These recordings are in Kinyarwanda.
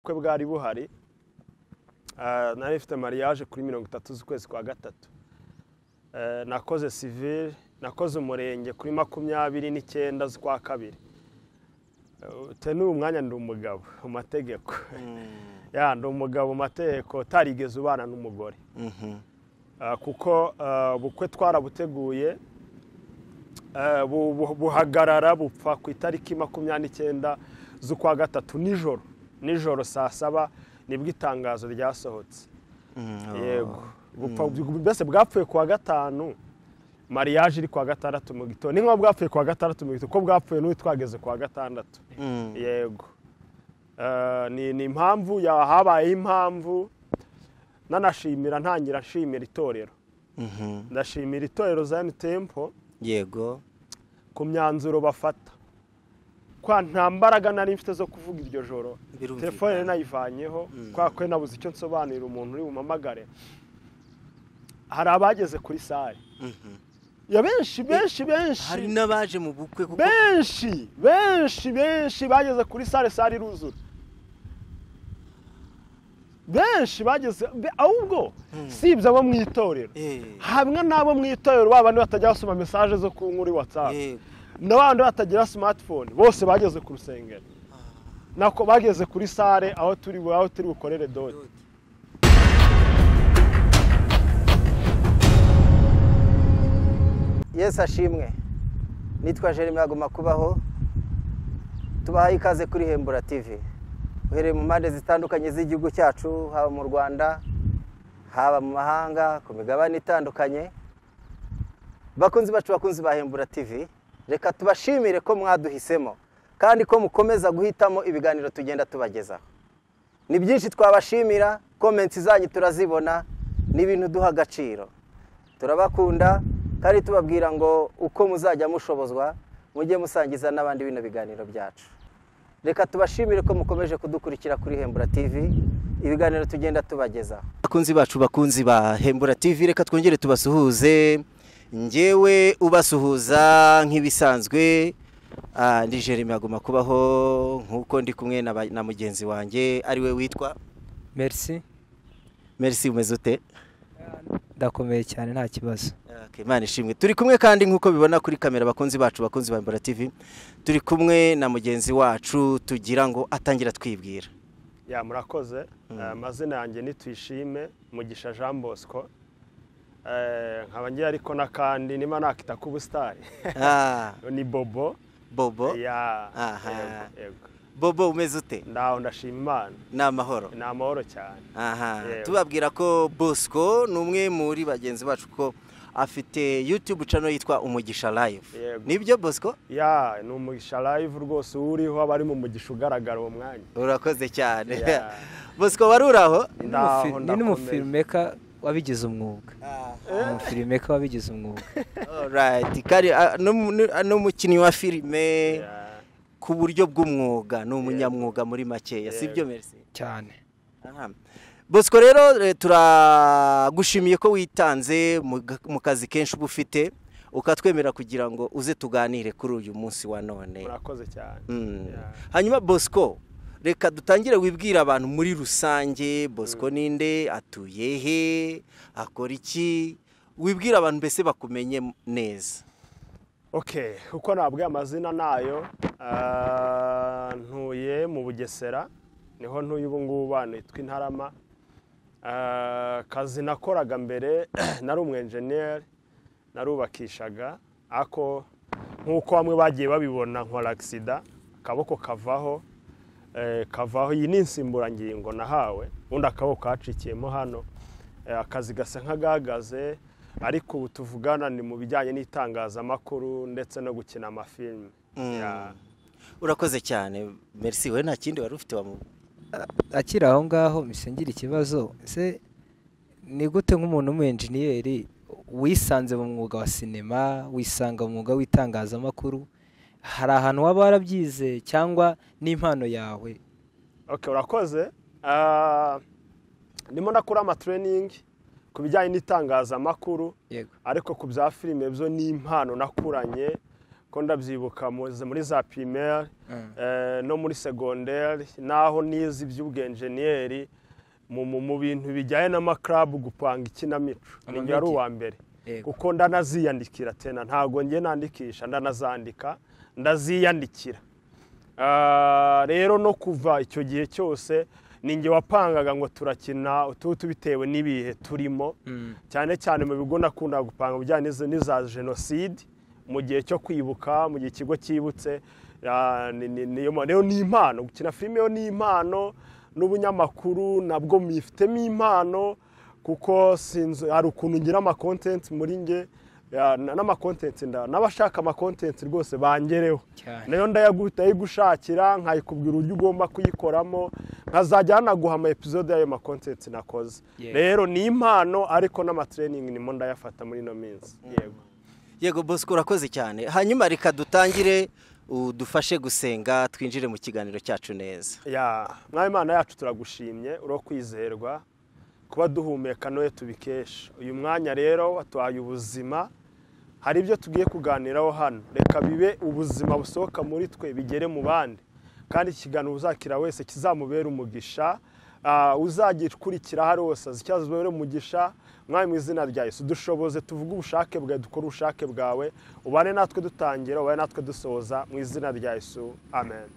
ubukwe bwari buhari nari mfite mariage kuri mirongo itatu z'ukwezi kwa gatatu nakoze sivire nakoze umurenge kuri makumyabiri n'icyenda z'ukwa kabiri ni umwanya ndi umugabo mu mategeko ndi umugabo mu mategeko utarigeze ubana n'umugore kuko ubukwe twarabuteguye buhagarara bupfa ku itariki makumyabiri n'icyenda z'ukwa gatatu nijoro nijoro saa saba nibwo itangazo ryasohotse yego mbese bwapfuye ku wa gatanu mariage iri ku wa gatandatu mu gitondo ni nk'aho bwapfuye ku wa gatandatu mu gitondo ko bwapfuye n'ubu twageze ku wa gatandatu yego ni impamvu habayeho impamvu nanashimira ntangira nshimira itorero ndashimira itorero za tempo yego ku myanzuro bafata kwa nta mbaraga nari mfite zo kuvuga iryo joro telefone nayivanyeho kubera ko nabuze icyo nsobanurira umuntu uri bumamagare hari abageze kuri sare ya benshi benshi benshi hari n'abaje mu bukwe kuko benshi benshi benshi bageze kuri sare sare iruzura benshi bageze ahubwo sibye abo mu itorero hamwe n'abo mu itorero babandi batajya basoma mesaje zo ku nkuru watsapu n'abandi batagira simatifone bose bageze ku rusengero nako bageze kuri sare aho turi aho turi bukorere dode yesi ashimwe nitwa jeremy aguma kubaho tubahaye ikaze kuri hembura tv uhereye mu mpande zitandukanye z'igihugu cyacu haba mu rwanda haba mu mahanga ku migabane itandukanye bakunzi bacu bakunzi ba hembura tv reka tubashimire ko mwaduhisemo kandi ko mukomeza guhitamo ibiganiro tugenda tubagezaho ni byinshi twabashimira komenti zanyu turazibona ni ibintu duha agaciro turabakunda kandi tubabwira ngo uko muzajya mushobozwa mujye musangiza n'abandi bino biganiro byacu reka tubashimire ko mukomeje kudukurikira kuri hembura tv ibiganiro tugenda tubagezaho bakunzi bacu bakunzi ba hembura tv reka twongere tubasuhuze ngewe ubasuhuza nk'ibisanzwe ndi jeremy aguma kubaho nk'uko ndi kumwe na mugenzi wanjye ariwe witwa merisi merisi umeze ute ndakomeye cyane nta kibazo imana ishimwe turi kumwe kandi nk'uko bibona kuri kamera abakunzi bacu bakunzi ba mbora tv turi kumwe na mugenzi wacu tugira ngo atangira twibwira ya murakoze amazina yanjye nitwishime mugisha jean bosco nkaba ngiye ariko n'akandi niba nakita k'ubusitani ni bobo bobo aha bobo umeze ute ndaho ndashima imana ni amahoro ni amahoro cyane aha tubabwira ko bosco ni umwe muri bagenzi bacu ko afite yutube cano yitwa umugisha live nibyo bosco ya ni umugisha live rwose uriho aba ari mu mugisha ugaragara uwo mwanya urakoze cyane bosco wari uri aho ni n'umufilmeka wabigize umwuga umufilime ko wabigize umwuga n'umukinnyi wa filime ku buryo bw'umwuga ni umunyamwuga muri makeya si byo merisi cyane bosco rero turagushimiye ko witanze mu kazi kenshi uba ufite ukatwemera kugira ngo uze tuganire kuri uyu munsi wa none murakoze cyane hanyuma bosco reka dutangire wibwira abantu muri rusange bosco ninde atuye he akora iki wibwira abantu mbese bakumenye neza oke kuko ntabwo amazina nayo ntuye mu bugesera niho ntuye ubu ngubu nitwa intarama akazi nakoraga mbere nari umwenjeniyeri narubakishaga ako nk'uko bamwe bagiye babibona nkora agisida akaboko kavaho kavaho iyi ni insimburangingo nahawe ubundi akaboko kacikiyemo hano akazi gasa nk'agahagaze ariko ubu tuvugana ni mu bijyanye n'itangazamakuru ndetse no gukina amafilime urakoze cyane merisi we nta kindi wari ufite akiri aho ngaho ngira ikibazo se ni gute nk'umuntu w'umuyenjeniyeri wisanze mu mwuga wa sinema wisanga mu mwuga w'itangazamakuru hari ahantu waba warabyize cyangwa n'impano yawe oke urakoze ndimo ndakora amatreyiningi ku bijyanye n'itangazamakuru ariko ku bya filime byo ni impano nakuranye ko ndabyibuka muri za pirimeri no muri segonderi naho nize iby'ubwenjeniyeri mu bintu bijyanye n'amakarabu gupanga ikinamico nibyo ari uwa mbere kuko ndanaziyandikira tena ntabwo njye nandikisha ndanazandika ndaziyandikira rero no kuva icyo gihe cyose ninjye wapangaga ngo turakina utu bitewe n'ibihe turimo cyane cyane mu bigo nakunda gupanga bijyanye n'iza jenoside mu gihe cyo kwibuka mu gihe ikigo cyibutse rero ni impano gukina filime yo ni impano n'ubunyamakuru nabwo mwifitemo impano kuko hari ukuntu ngira amakontenti muri nge n'amakontenti n'abashaka amakontenti rwose bangereho nayo ndayigushakira nkayikubwira uburyo ugomba kuyikoramo nkazajya hanaguha ama episode y'ayo makontenti nakoze rero ni impano ariko n'amatreyiningi nimo ndayafata muri ino minsi yego yego bosco urakoze cyane hanyuma reka dutangire udufashe gusenga twinjire mu kiganiro cyacu neza mwawe imana yacu turagushimye urokwizerwa kuba duhumeka noye tubikesha uyu mwanya rero watuhaye ubuzima hari ibyo tugiye kuganiraho hano reka bibe ubuzima busohoka muri twe bigere mu bandi kandi ikiganiro uzakira wese kizamubera umugisha uzagikurikira hariya hose azi icyo azubere umugisha mwawe mu izina rya Yesu dushoboze tuvuge ubushake bwawe dukore ubushake bwawe ubane natwe dutangira ubane natwe dusoza mu izina rya Yesu amen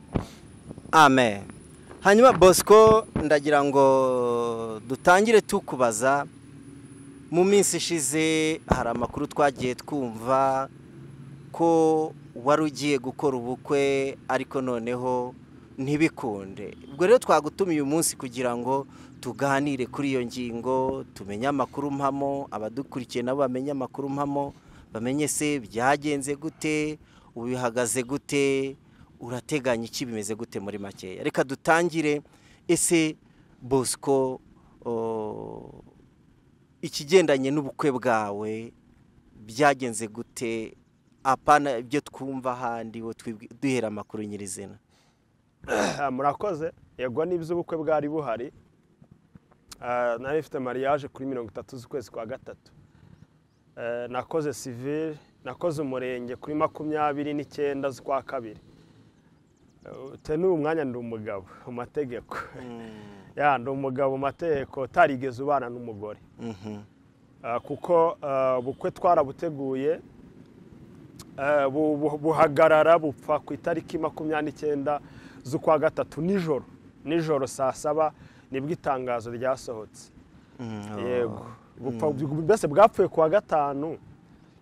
amen hanyuma bosco ndagira ngo dutangire tukubaza mu minsi ishize hari amakuru twagiye twumva ko wari ugiye gukora ubukwe ariko noneho ntibikunde ubwo rero twagutumiye uyu munsi kugira ngo tuganire kuri iyo ngingo tumenye amakuru mpamo abadukurikiye nabo bamenye amakuru mpamo bamenye se byagenze gute ubihagaze gute urateganya iki bimeze gute muri makeya reka dutangire ese bosco ikigendanye n'ubukwe bwawe byagenze gute apana ibyo twumva ahandi duhera amakuru nyirizina murakoze yego nibyo ubukwe bwari buhari nari ifite mariage kuri mirongo itatu z'ukwezi kwa gatatu nakoze sivire nakoze umurenge kuri makumyabiri n'icyenda z'ukwa kabiri n'uyu mwanya ndi umugabo mu mategeko ndi umugabo mu mategeko utarigeze ubana n'umugore kuko ubukwe twarabuteguye buhagarara bupfa ku itariki makumyabiri n'icyenda z'ukwa gatatu nijoro nijoro saa saba nibwo itangazo ryasohotse yego mbese bwapfuye kuwa gatanu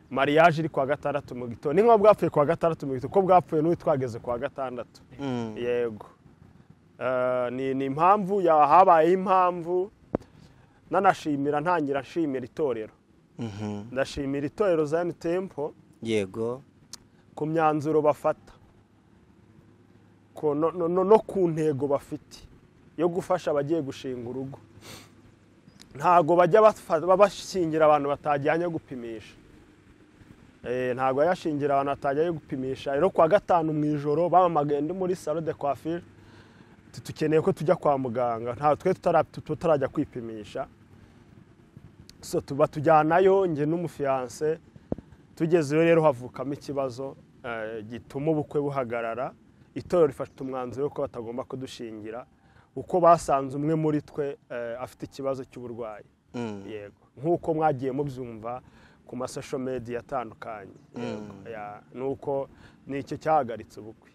mariage iri kuwa gatandatu mu gitondo ni nk'uko bwapfuye kuwa gatandatu mu gitondo ko bwapfuye n'ubu twageze kuwa gatandatu yego ni impamvu habayeho impamvu nanashimira ntangira nshimira itorero ndashimira itorero za tempo yego ku myanzuro bafata no ku ntego bafite yo gufasha abagiye gushinga urugo ntabwo bajya bashingira abantu batajyanye gupimisha ntabwo yashingira abantu batajyanye gupimisha rero kuwa gatanu mu ijoro bamamaga ndi muri salo de coiffure dukeneye ko tujya kwa muganga ntabwo twe tutarajya kwipimisha batujyanayo njye n'umufiyanse tugezeyo rero havukamo ikibazo gituma ubukwe buhagarara itorero rifata umwanzuro yuko batagomba kudushingira uko basanze umwe muri twe afite ikibazo cy'uburwayi yego nk'uko mwagiye mubyumva ku masosho mediya atandukanye ni uko nicyo cyahagaritse ubukwe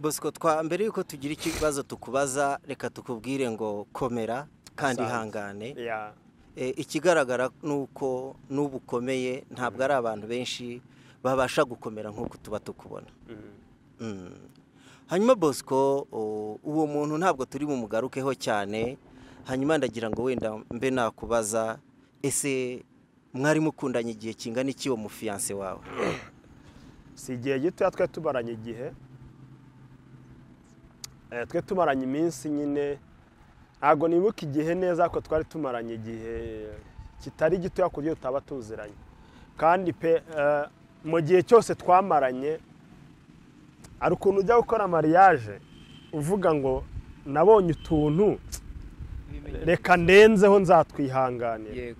bosco twa mbere y'uko tugira ikibazo tukubaza reka tukubwire ngo komera kandi ihangane ikigaragara ni uko n'ubu ukomeye ntabwo ari abantu benshi babasha gukomera nk'uko tuba tukubona hanyuma bosco uwo muntu ntabwo turi bumugarukeho cyane hanyuma ndagira ngo wenda mbe nakubaza ese mwari mukundanye igihe kingana iki uwo mufiyanse wawe si igihe gitoya twe tubaranye igihe twe tumaranye iminsi nyine ntabwo nibuka igihe neza ariko twari tumaranye igihe kitari gitoya ku buryo tutaba tuziranye kandi pe mu gihe cyose twamaranye hari ukuntu ujya gukora mariage uvuga ngo nabonye utuntu reka ndenzeho nzatwihanganira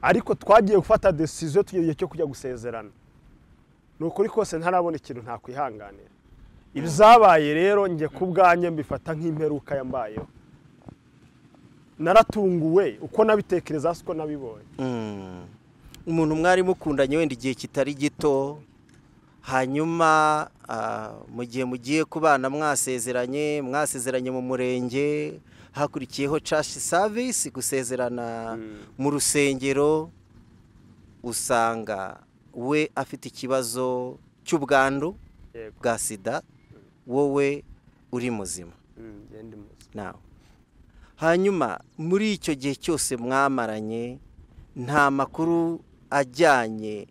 ariko twagiye gufata desiziyo tugeze igihe cyo kujya gusezerana ni ukuri kose ntarabona ikintu ntakwihanganira ibyabaye rero njye ku bwanjye mbifata nk'imperuka yambayeho naratunguwe uko nabitekereza uko nabibonye umuntu mwari mukundanye wenda igihe kitari gito hanyuma mu gihe mugiye kubana mwasezeranye mwasezeranye mu murenge hakurikiyeho cashi savisi gusezerana mu rusengero usanga we afite ikibazo cy'ubwandu bwa sida wowe uri muzima nawe hanyuma muri icyo gihe cyose mwamaranye nta makuru ajyanye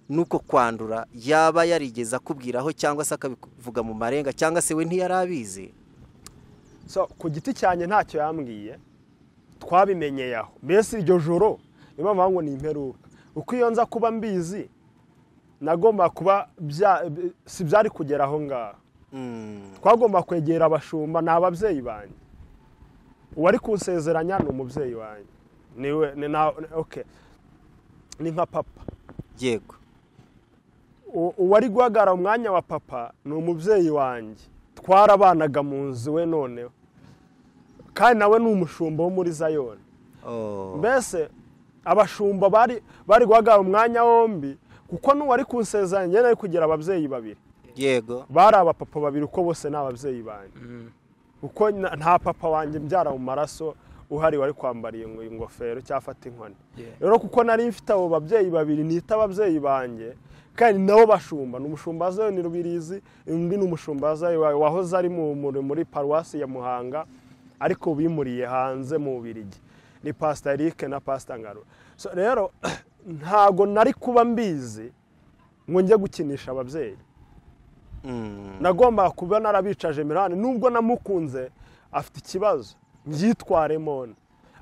n'uko kwandura yaba yarigeze akubwiraho cyangwa se akabivuga mu marenga cyangwa se we ntiyari abizi so ku giti cyanjye ntacyo yambwiye twabimenyeye aho mbese iryo joro niyo mpamvu ngo ni imperuka uko iyo nza kuba mbizi nagomba kuba si byari kugera aho ngaho twagomba kwegera abashumba ni ababyeyi banjye uwari kunsezeranya ni umubyeyi wanjye ni nka papa yego uwari guhagarara umwanya wa papa ni umubyeyi wanjye twarabanaga mu nzu we noneho kandi nawe ni umushumba wo muri zayoni mbese abashumba bari guhagarara umwanya wombi kuko n'uwari kunsezeranya njyewe ari kugira ababyeyi babiri yego bari abapapa babiri uko bose ni ababyeyi banjye kuko nta papa wanjye mbyara mu maraso uhari wari kwambariye ingofero cyangwa inkoni rero kuko nari mfite abo babyeyi babiri nita ababyeyi banjye kandi nabo bashumba ni umushumbazi we ni rubirizi undi ni umushumbazi wahoze ari muri paruwasi ya muhanga ariko bimuriye hanze mu birigi ni pasita erike na pasita ngaro rero ntabwo nari kuba mbizi ngo njye gukinisha ababyeyi nagomba kuba narabicaje mirani nubwo namukunze afite ikibazo mbyitwaremo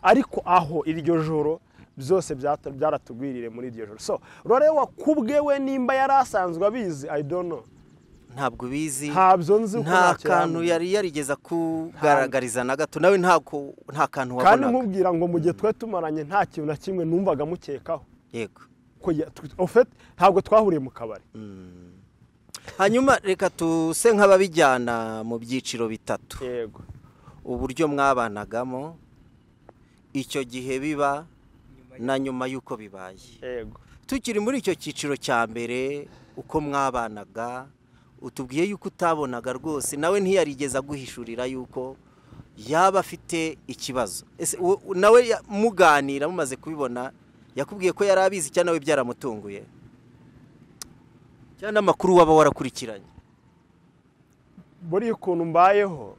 ariko aho iryo joro byose byaratugwirire muri iryo joro so rero kubwewe nimba yari asanzwe abizi ayidono ntabwo ubizi ntabyo nzi nta kantu yari yarigeza kugaragariza na gato nawe nta kantu wabonaga kandi nkubwira ngo mu gihe twe tumaranye nta kintu na kimwe numvaga mukekaho yego ntabwo twahuriye mu kabari hanyuma reka tuse nk'ababijyana mu byiciro bitatu yego uburyo mwabanagamo icyo gihe biba na nyuma y'uko bibaye yego tukiri muri icyo cyiciro cya mbere uko mwabanaga utubwiye yuko utabonaga rwose nawe ntiyarigeze aguhishurira yuko yaba afite ikibazo nawe muganira mumaze kubibona yakubwiye ko yari abizi cyangwa nawe byaramutunguye cyangwa n'amakuru waba warakurikiranye buriya ukuntu mbayeho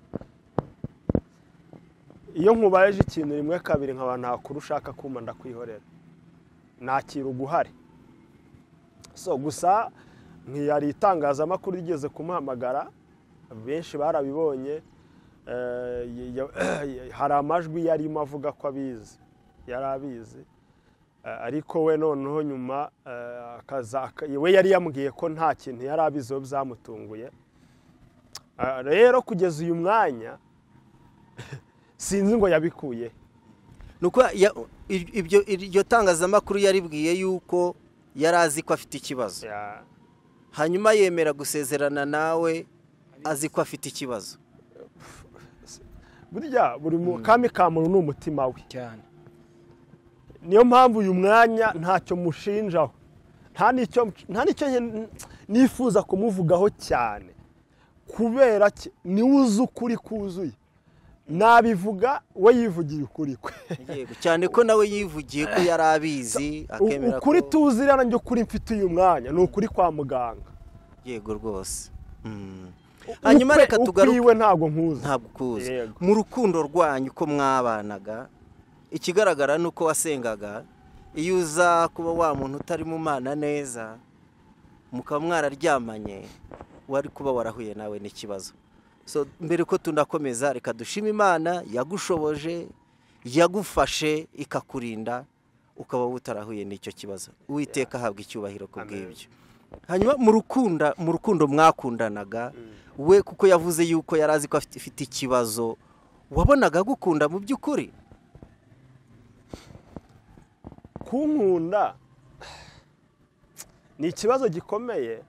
iyo nkubayeje ikintu rimwe kabiri nkaba nta kuru ushaka kumva ndakwihorera nakira uguhare so gusa ntiyari itangazamakuru rigeze kumuhamagara benshi barabibonye hari amajwi yarimo avuga ko abizi yari abizi ariko we noneho nyuma we yari yambwiye ko nta kintu yari abiziho byamutunguye rero kugeza uyu mwanya sinzi ngo yabikuye iryo tangazamakuru yaribwiye yuko yari azi ko afite ikibazo hanyuma yemera gusezerana nawe azi ko afite ikibazo burya buri kami ka muntu ni umutima we cyane niyo mpamvu uyu mwanya ntacyo mushinjaho nta n'icyo nifuza kumuvugaho cyane kubera niwe uzi ukuri kuzuye nabivuga we yivugiye ukuri kwe cyane ko nawe yivugiye ko yari abizi akemera ko ukuri tuzi rero njye ukuri mfite uyu mwanya ni ukuri kwa muganga yego rwose hanyuma reka tugaruke ukuriwe ntabwo nkuzi ntabwo ukuzi mu rukundo rwanyu uko mwabanaga ikigaragara ni uko wasengaga iyo uza kuba wa muntu utari mu mana neza mukaba mwararyamanye wari kuba warahuye nawe n'ikibazo so mbere ko tunakomeza reka dushima imana yagushoboje yagufashe ikakurinda ukaba utarahuye n'icyo kibazo uwiteka ahabwa icyubahiro ku bw'ibyo hanyuma mu rukundo mwakundanaga we kuko yavuze yuko yari azi ko afite ikibazo wabonaga agukunda mu by'ukuri kunkunda ni ikibazo gikomeye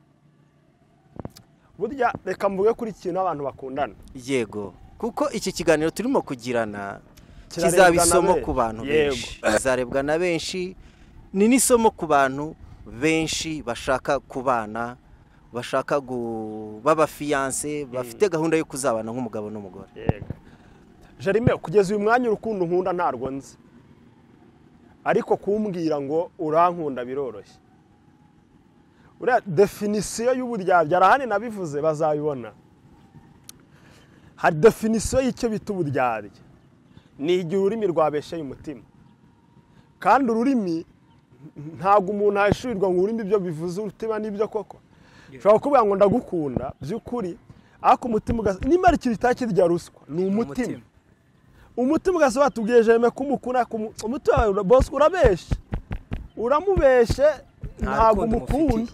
burya reka mvuge kuri ikintu abantu bakundana yego kuko iki kiganiro turimo kugirana Kirarebwa kizaba na isomo benshi. ku bantu Yego. benshi kizarebwa na benshi ni n'isomo ku bantu benshi bashaka kubana bashaka gu- b'abafiyanse bafite gahunda yo kuzabana nk'umugabo n'umugore yego jarime kugeza uyu mwanya urukundo nkunda ntarwo nzi ariko kumbwira ngo urankunda biroroshye uriya definisiyo y'uburyarya arahani nabivuze bazabibona hari definisiyo y'icyo bita uburyarya ni igihe ururimi rwabesheye umutima kandi ururimi ntabwo umuntu aheshurirwa ngo ururimi ibyo bivuze umutima n'ibyo koko ushobora kuvuga ngo ndagukunda by'ukuri ariko umutima ugasa niba ari ikintu kitari kirya ruswa ni umutima umutima ugasa watubwiye jereme ko umukunda kumu- umutima wawe bosco urabeshya uramubeshye Nta ntabwo rukundo umukunda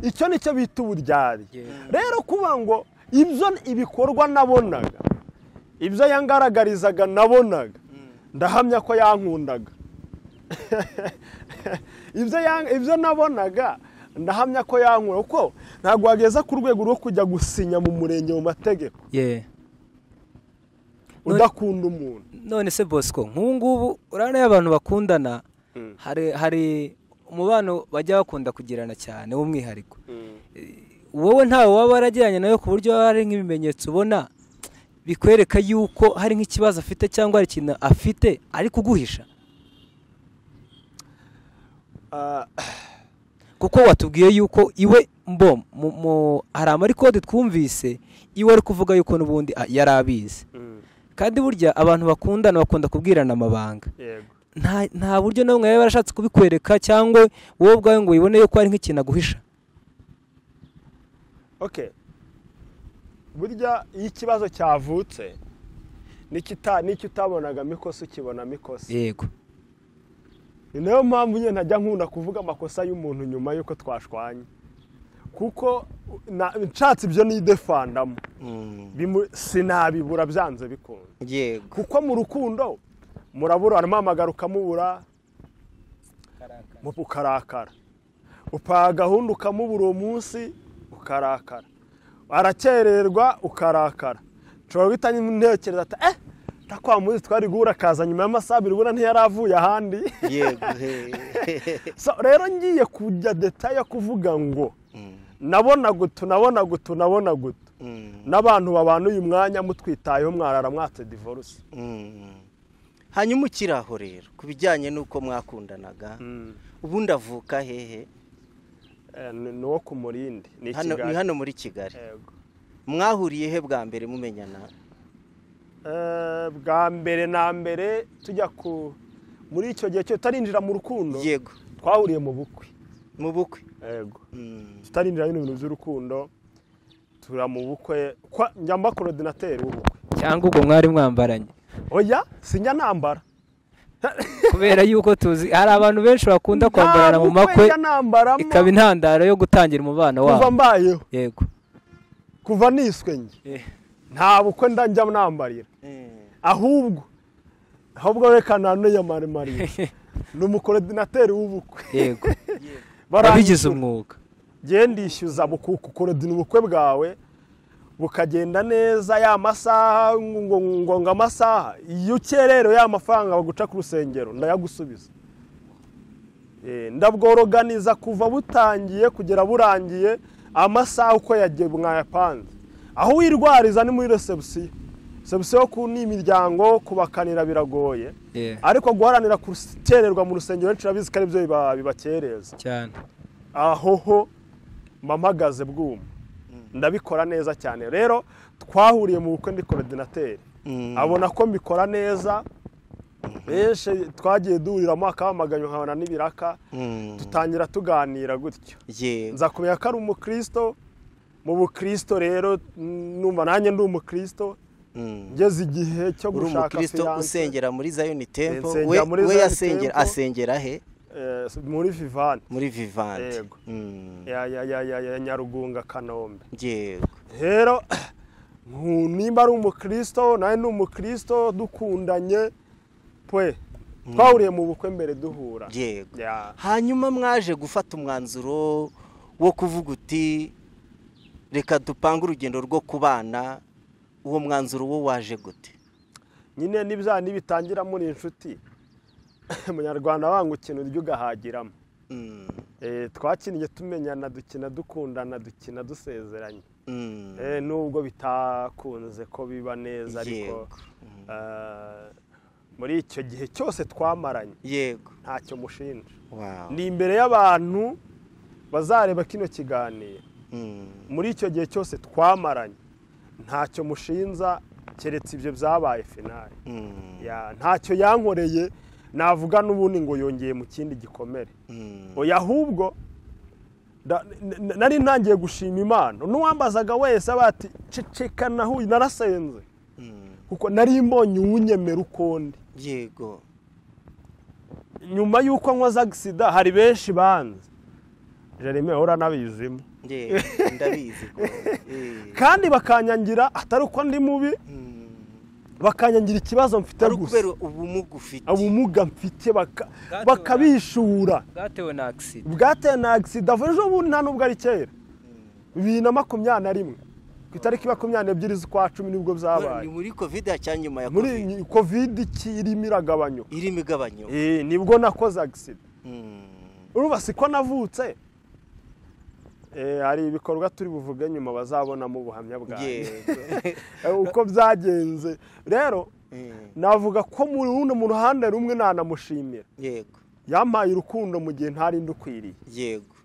icyo ni cyo bita uburyari Yego. rero kuba ngo ibyo ibikorwa nabonaga ibyo yangaragarizaga nabonaga ndahamya ko yankundaga ibyo yang- ibyo nabonaga ndahamya ko yankura kuko ntabwo wageza ku rwego rwo kujya gusinya mu murenge mu mategeko ye udakunda umuntu none se bosco nk'ubu ngubu urabona iyo abantu bakundana hari hari umubano bajya bakunda kugirana cyane w'umwihariko wowe ntawe waba waragiranye nawe ku buryo haba hari nk'ibimenyetso ubona bikwereka yuko hari nk'ikibazo afite cyangwa hari ikintu afite ari kuguhisha Ah, kuko watubwiye yuko iwe mbo mu- mu- hari amarikode twumvise iwe ari kuvuga yuko n'ubundi ah, yari abizi kandi burya abantu bakundana bakunda kubwirana amabanga yego nta nta buryo na bumwe yaba yarashatse kubikwereka cyangwa wowe ubwawe ngo wibone yuko hari nk'ikintu aguhisha ok burya iyo ikibazo cyavutse n'ikita- n'icyo utabonagamo ikosa ukibonamo ikosa yego ni nayo mpamvu nyine ntajya nkunda kuvuga amakosa y'umuntu nyuma y'uko twashwanye kuko na- nshatse ibyo nidefandamo Bimu- sinabibura byanze bikunze yego kuko mu rukundo murabura aramuhamagara ukamubura mu- ukarakara upaha gahunda ukamubura uwo munsi ukarakara arakererwa ukarakara nshobora guhita ntekereza ati eh ntakwamuzi twari guhura akaza nyuma y'amasaha abiri ubona ntiyari avuye ahandi yego he. So, rero ngiye kujya detaye yo kuvuga ngo nabona gutu nabona gutu nabona gutu Mm, n'abantu babana uyu mwanya mutwitayeho mwarara mwatse divorce mm. hanyuma ukiri aho rero ku bijyanye n'uko mwakundanaga ubundi avuka hehe Eh, ni ni uwo ku murindi ni Hano- ni ikigali hano muri kigali mwahuriye he bwa mbere mumenyana bwa mbere na mbere tujya ku muri icyo gihe cyo tutarinjira mu rukundo yego twahuriye mu bukwe mu bukwe yego Mm, tutarinjira bino bintu by'urukundo tura mu bukwe kwa- njya mba korodinateri w'ubukwe cyangwa ubwo mwari mwambaranye oya sinjya nambara kubera yuko tuzi hari abantu benshi bakunda kwambarana mu makwe njya nambaramo ikaba intandaro yo gutangira umubano kuva wabo mbayeho yego kuva niswe njye nta bukwe nda njya nambarira mm. ahubwo ahubwo reka naniyamamarira ni umukorodinateri w'ubukwe yego wabigize Barangishyura. umwuga Ngewe ndishyuza buku- kukorodina ubukwe bwawe bukagenda neza ya masaha ngo ngo- ngo amasaha iyo ukererewe ya mafaranga baguca ku rusengero ndayagusubiza Eh, ndabworoganiza kuva butangiye kugera burangiye amasaha uko yagiye mwayapanze aho wirwariza ni muri resebusiyo resebusiyo ku ni imiryango kubakanira biragoye Yeah. ariko guharanira gukererwa mu rusengero benshi urabizi ko aribyo biba- bibakereza cyane aho ho mba mpagaze bwuma ndabikora neza cyane rero twahuriye mu bukwe ndi korodinateri Mm. abona ko mbikora neza benshi twagiye duhuriramo akahamaganya nkabona n'ibiraka Mm. dutangira tuganira gutyo yego nza kumenya ko ari umukristo mu bukristo rero numva nanjye ndi umukristo Mm. ngeze igihe cyo uri gushaka umukristo fiyanse usengera muri zayoni tempo Nsengera we muri we Zion yasengera Temple. asengera he eh, muri vivani muri vivanti Yego. Mm, ya ya- ya- ya- ya nyarugunga kanombe yego rero nku- nimba ari umukristo nawe ni umukristo dukundanye pwe twahuriye mu bukwe mbere duhura yego Ya. hanyuma mwaje gufata umwanzuro wo kuvuga uti reka dupange urugendo rwo kubana uwo mwanzuro wo waje gute nyine n'ibyaha nibitangira muri inshuti munyarwanda wanga ukina urya ugahagiramo twakinnye tumenyana dukina dukundana dukina dusezeranye nubwo bitakunze ko biba neza ariko Yego. muri icyo gihe cyose twamaranye yego ntacyo mushinja Wow. ni imbere y'abantu bazareba kino kiganiro Mm. muri icyo gihe cyose twamaranye ntacyo mushinza keretse ibyo byabaye finari Mm. Ya, ntacyo yankoreye navuga n'ubundi ngo yongeye mu kindi gikomere Mm. oya ahubwo da- n- n- nari ntangiye gushima imana n'uwambazaga wese aba ati ceceka nahuye narasenze Mm. kuko nari mbonye uwunyemera uko ndi yego nyuma y'uko nkoze agisida hari benshi banze jereme uhora nabizimo Yego, ndabizi ko Eh. kandi bakanyangira atari uko ndi mubi Mm. bakanyangira ikibazo mfite ari gusa ukubera ubumuga ufite ubumuga mfite baka- bakabishura bwatewe na agisida bwateye na agisida vuba ejo bundi nta nubwo ari kera bibiri na makumyabiri na rimwe ku itariki makumyabiri n'ebyiri z'ukwa cumi nibwo Kubera ni byabaye muri kovide ya nyuma ya muri covid iyi kovide iki irimo iragabanyuka iri migabanyo Eh, nibwo nakoze agisida Mm. urumva siko navutse Eh, hari ibikorwa turi buvuge nyuma bazabonamo ubuhamya bwanjye yego Eh, uko byagenze rero Mm. navuga ko muri runo mu ruhande rumwe nanamushimira yego yampaye urukundo mu gihe ntari ndukwiriye yego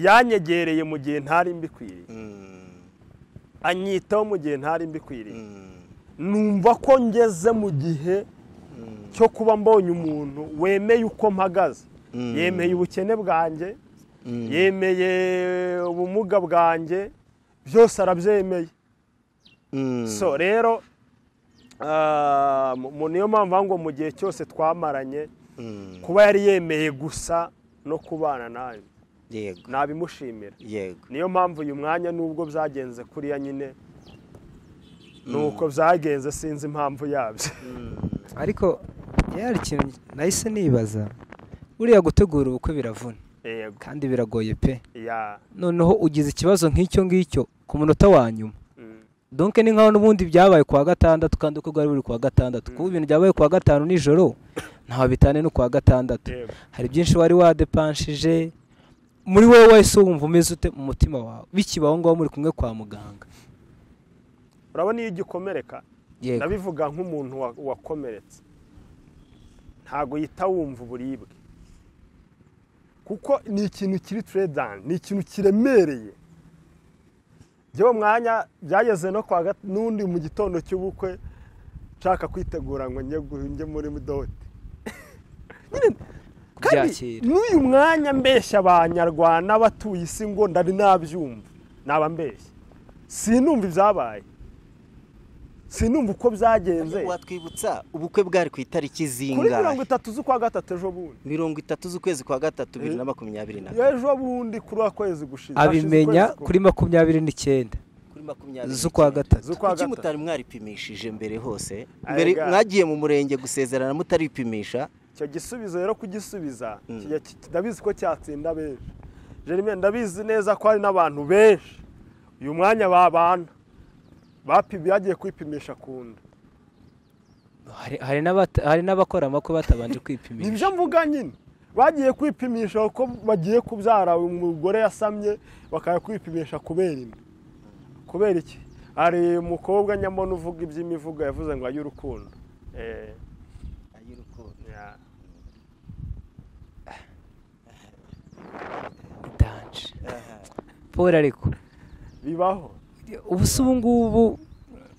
yanyegereye mu gihe ntari mbikwiriye Mm. anyitaho mu gihe ntari mbikwiriye Mm. numva ko ngeze mu gihe Mm. cyo kuba mbonye umuntu wemeye uko mpagaze Mm. yemeye ubukene bwanjye Mm. yemeye ubumuga bwanjye byose arabyemeye Mm. so rero ah, mu- mu- niyo mpamvu ngo mu gihe cyose twamaranye Mm. kuba yari yemeye gusa no kubana nayo yego nabimushimira yego niyo mpamvu uyu mwanya nubwo byagenze kuriya nyine ni uko byagenze sinzi impamvu yabyo ariko yari ikintu nahise nibaza buriya gutegura ubukwe biravuna yego kandi biragoye pe ya noneho ugize ikibazo nk'icyo ngicyo ku munota wa nyuma mm, donke ni nkaho n'ubundi byabaye kuwa gatandatu kandi uko bwari buri kuwa gatandatu kuba ibintu byabaye kuwa gatanu nijoro ntaho bitane no kuwa gatandatu yego hari byinshi wari wadepanshije muri wowe wese wumva umeze ute mu mutima wawe bikibaho ngaho muri kumwe kwa muganga urabona iyo igikomereka yego ndabivuga nk'umuntu wa- wakomeretse ntabwo yita wumva uburibwe kuko ni ikintu kiri turedani ni ikintu kiremereye by'uwo mwanya byageze no kwa gat- n'undi mu gitondo cy'ubukwe nshaka kwitegura ngo njye gu- njye muri dote kubyakira n'uyu mwanya mbeshya abanyarwanda batuye isi ngo ndari nabyumva naba mbeshya sinumva ibyabaye sinumva uko byagenze watwibutsa ubukwe bwari ku itariki kuri mirongo zingahe itatu z'ukwa gatatu ejo bundi mirongo itatu z'ukwezi kwa gatatu bibiri na makumyabiri na kane ejo bundi kuri wa kwezi gushize abimenya kuri makumyabiri n'icyenda kuri makumyabiri z'ukwa gatatu z'ukwa kuki gatatu mutari mwaripimishije mbere hose Aye, mbere ga. mwagiye mu murenge gusezerana mutaripimisha icyo gisubizo rero kugisubiza Mm. kijya ki- ndabizi ko cyatsinda benshi jerime ndabizi neza ko hari n'abantu benshi uyu mwanya babana bapi- bagiye kwipimisha ku nda Hari- hari n'abata- hari n'abakora amakwe ni batabanje kwipimisha byo mvuga nyine bagiye kwipimisha kuko bagiye kubyara umugore yasamye bakajya kwipimisha kubera inda kubera iki hari umukobwa nyamona uvuga iby'imivugo yavuze ngo ay'urukundo Eh, ya. danje paul ariko bibaho ubu se ubu ngubu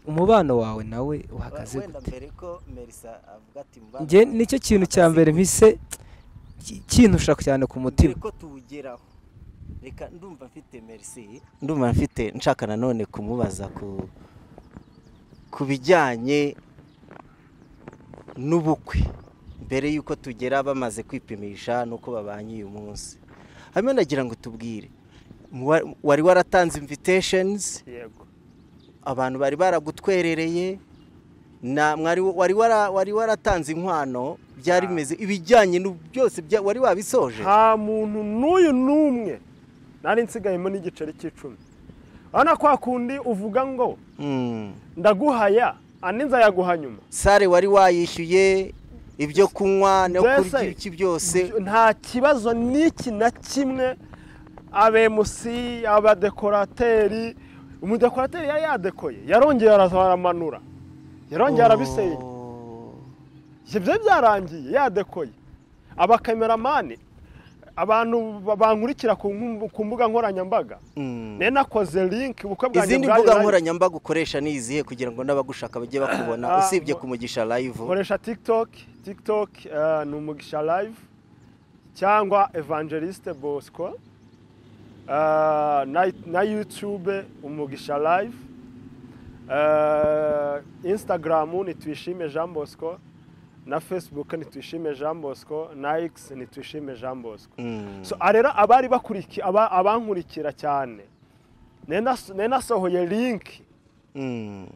umubano wawe nawe uhagaze gute wenda mbere ko merisa avuga ati mbana njye nicyo kintu cya mbere mpise ki- kintusha cyane ku mbere mutima ko tuwugeraho reka ndumva mfite merisi ndumva mfite nshaka nanone kumubaza ku ku bijyanye n'ubukwe mbere y'uko tugera bamaze kwipimisha n'uko babanye uyu munsi hanyuma nagira ngo tubwire muwa- wari waratanze invitations yego abantu bari baragutwerereye na mwari wari wara- wari waratanze inkwano byari bimeze ibijyanye n'u- byose bya- wari wabisoje nta muntu n'uyu n'umwe nari nsigayemo n'igiceri cy'icumi urabona kwa kundi uvuga ngo Mm. ndaguhaya andi nzayaguha nyuma sare wari wayishyuye ibyo kunywa no Mbese, kurya iki byose nta kibazo n'iki na kimwe abemusi abadekorateri umudekorateri yari yadekoye yarongera aramanura yarongera arabisenya Oh. ibyo byari byarangiye yadekoye abakameramani abantu ba- bankurikira ku nkum- ku mbuga nkoranyambaga Mm. nari nakoze linki ubukwe bwanjye izindi bwari mbuga live. nkoranyambaga ukoresha ni izihe kugira ngo n'abagushaka bajye bakubona Ah, usibye mu- kumugisha live nkoresha tiktok tiktok eh, ni umugisha live cyangwa evangeliste bosco Eh, na, na youtube umugisha live Eh, instagram ni twishime jean bosco na facebook ni twishime jean bosco na x ni twishime jean bosco Mm. so ah, rero abari bakuriki- aba- abankurikira cyane nari nas- nari nasohoye linki Mm.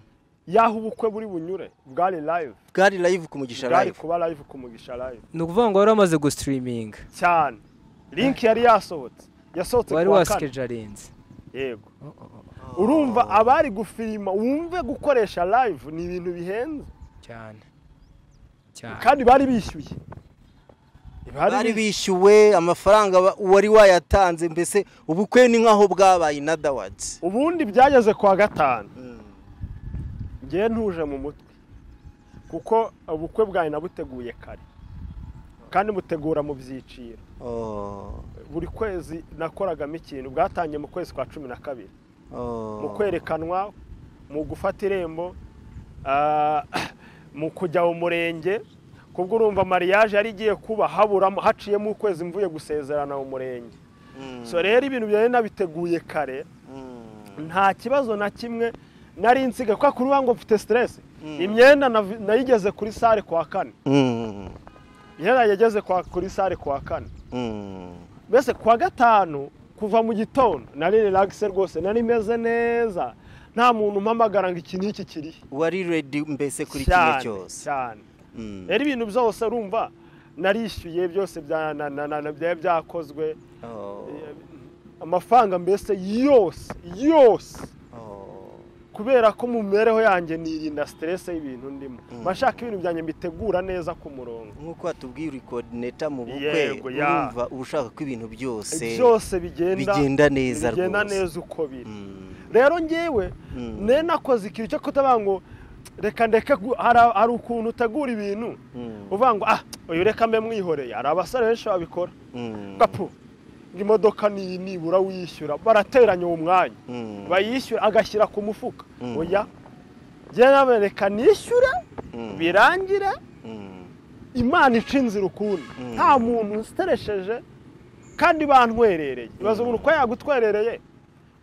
y'aho ubukwe buri bunyure bwari live bwari live kumugisha bwari live kuba live ku mugisha live ni ukuvuga ngo wari wamaze gusitiriminga cyane link yari yasohotse yasohotse wari ku wa kane wasikejarinze yego urumva abari gufilima wumve gukoresha live ni ibintu bihenze cyane cyane kandi bari bishyuye bari bishyuwe amafaranga ba- wari wayatanze mbese ubukwe ni nk'aho bwabaye inadawazi ubundi byageze ku wa gatanu ngewe ntuje mu mutwe kuko ubukwe bwawe nabuteguye kare kandi mutegura mu byiciro buri kwezi nakoragamo ikintu bwatangiye mu kwezi kwa cumi na kabiri mu kwerekanwa mu gufata irembo ah, mu kujya mu murenge kubwo urumva mariage yari igiye kuba haburamo haciyemo ukwezi mvuye gusezerana mu murenge so rero ibintu byari nabiteguye kare nta kibazo na kimwe nari nsiga kuko kuri ngo mfite stress imyenda navi- nayigeze kuri sare kuwa kane imyenda yageze kwa- kuri sare kuwa kane mbese kuwa gatanu kuva mu gitondo nari relaxed rwose nari meze neza nta muntu umpamagara ngo iki n'iki kirihe wari redi mbese kuri kimwe cyane cyose cyane Mm. rero ibintu byose urumva narishyuye byose bya- na- na- na- na- byari byakozwe Oh, amafaranga mbese yose yose oh. kubera ko mu mibereho yanjye nirinda stress y'ibintu ndimo bashaka ibintu byanjye mbitegura neza ku murongo nk'uko watubwiye uri kodineta mu bukwe Yego, ya. urumva uba ushaka ko ibintu byose byose bigenda bigenda neza bigenda rwose. neza uko biri Mm. rero ngewe ne nakoze ikintu cyo kutavuga ngo reka ndeke gu- hari- hari ukuntu utegura ibintu uvuga ngo ah uyu reka mbe mwihoreye hari abasore benshi babikora Mm. gapu ngo imodoka ni nibura wishyura barateranya uwo mwanya Mm. bayishyura agashyira ku mufuka Mm. oya njye nawe reka nishyure Mm. birangire Mm. imana ica inzira ukundi Mm. nta muntu usiteresheje kandi bantwerereye ibaze umuntu uko yagutwerereye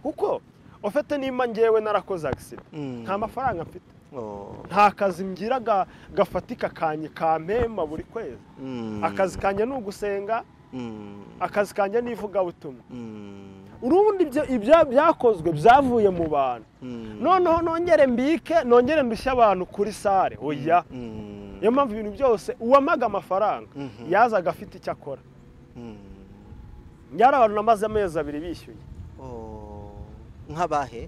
kuko ufite nimba ngewe narakoze agisida Mm. nta mafaranga mfite Oh. nta kazi mgira ga- gafatika kanye kampemba buri kwezi Mm. akazi kanjye ni ugusenga Mm. akazi kanjye ni ivugabutumwa Mm. urundi ibyo- ibya- byakozwe byavuye mu bantu Mm. noneho nongere mbike nongere ndushye abantu kuri sare oya Mm. niyo mpamvu ibintu byose uwamaga amafaranga Mhm. yazaga afite icyo akora Mm. nyari abantu namaze amezi abiri bishyuye Oh. nk'abahe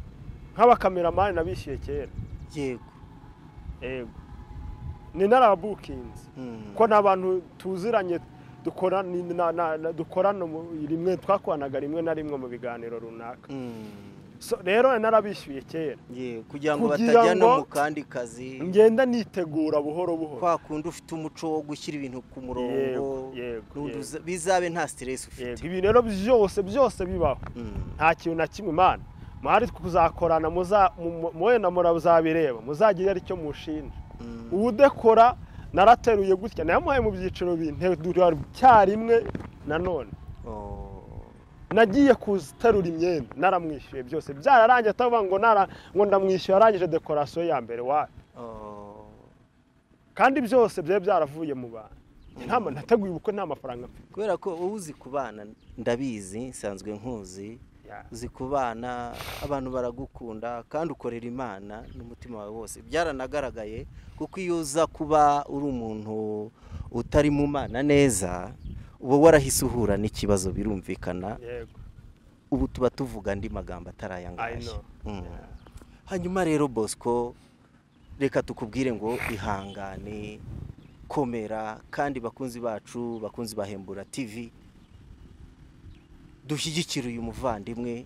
nk'abakameramani nabishyuye kera yego yego ni narabukinze Mm. ko ni abantu tuziranye dukora ni- na- na- na- dukorana mu- rimwe twakoranaga rimwe na rimwe mu biganiro runaka Mm. So, rero narabishyuye kera Ye, kugira ngo Kugira batajya no ngo- mu kandi kazi ngenda nitegura buhoro buhoro kwa kundi ufite umuco wo gushyira ibintu ku murongo Yego, yego, n'undi yego. uza- bizabe nta siteresi ufite yego ibintu rero byose byose bibaho Mm. nta kintu na kimwe imana mwari kuzakorana muza- mu- mu- wenda murazabireba muzagire aricyo mushinja Mm. udekora narateruye gutya nayamuhaye mu byiciro bine icyarimwe nanone Oh. nagiye kuterura imyenda naramwishyuye byose byararangiye atavuga ngo nara ngo ndamwishyuye arangije dekorasiyo ya mbere wa Oh. kandi byose byari byaravuye mu bantu Nta ma- nateguye ubukwe nta mafaranga mfite kubera ko wowe uzi kubana ndabizi nsanzwe nkuzi Ya. uzi kubana abantu baragukunda kandi ukorera imana n'umutima wawe wose byaranagaragaye kuko iyo uza kuba uri umuntu utari mu mana neza uba warahise uhura n'ikibazo birumvikana yego ubu tuba tuvuga andi magambo atari aya ngaya know. Mm. hanyuma rero bosco reka tukubwire ngo ihangane komera kandi bakunzi bacu bakunzi bahembura tv dushyigikire uyu muvandimwe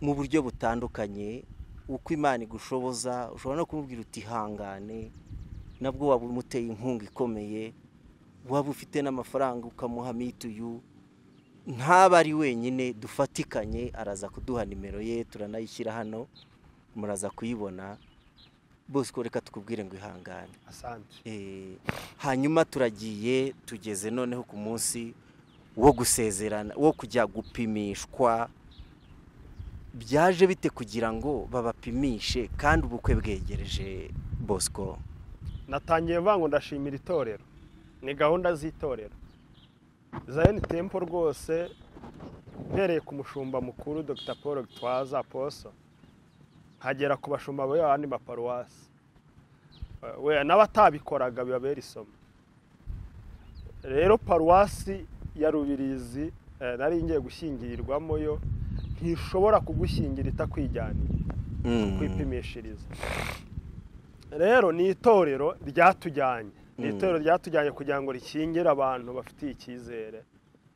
mu buryo butandukanye uko imana igushoboza ushobora no kumubwira uti ihangane nabwo waba umuteye inkunga ikomeye waba ufite n'amafaranga ukamuha mituyu ntaba ari wenyine dufatikanye araza kuduha nimero ye turanayishyira hano muraza kuyibona bosco reka tukubwire ngo ihangane asante Eh, hanyuma turagiye tugeze noneho ku munsi wo gusezerana wo kujya gupimishwa byaje bite kugira ngo babapimishe kandi ubukwe bwegereje bosco natangiye vuga ngo ndashimira itorero ni gahunda z'itorero zayoni tempo rwose uhereye ku mushumba mukuru dr paul gitwaza poso nkagera ku bashumba ba yandi maparuwasi Eh, we n'abatabikoraga bibabera isomo rero paruwasi ya rubirizi eh, nari ngiye gushyingirirwamo yo ntishobora kugushyingira itakwijyaniye kwipimishiriza rero ni itorero ryatujyanye ni Mm. itorero ryatujyanye kugira ngo rikingire abantu bafitiye icyizere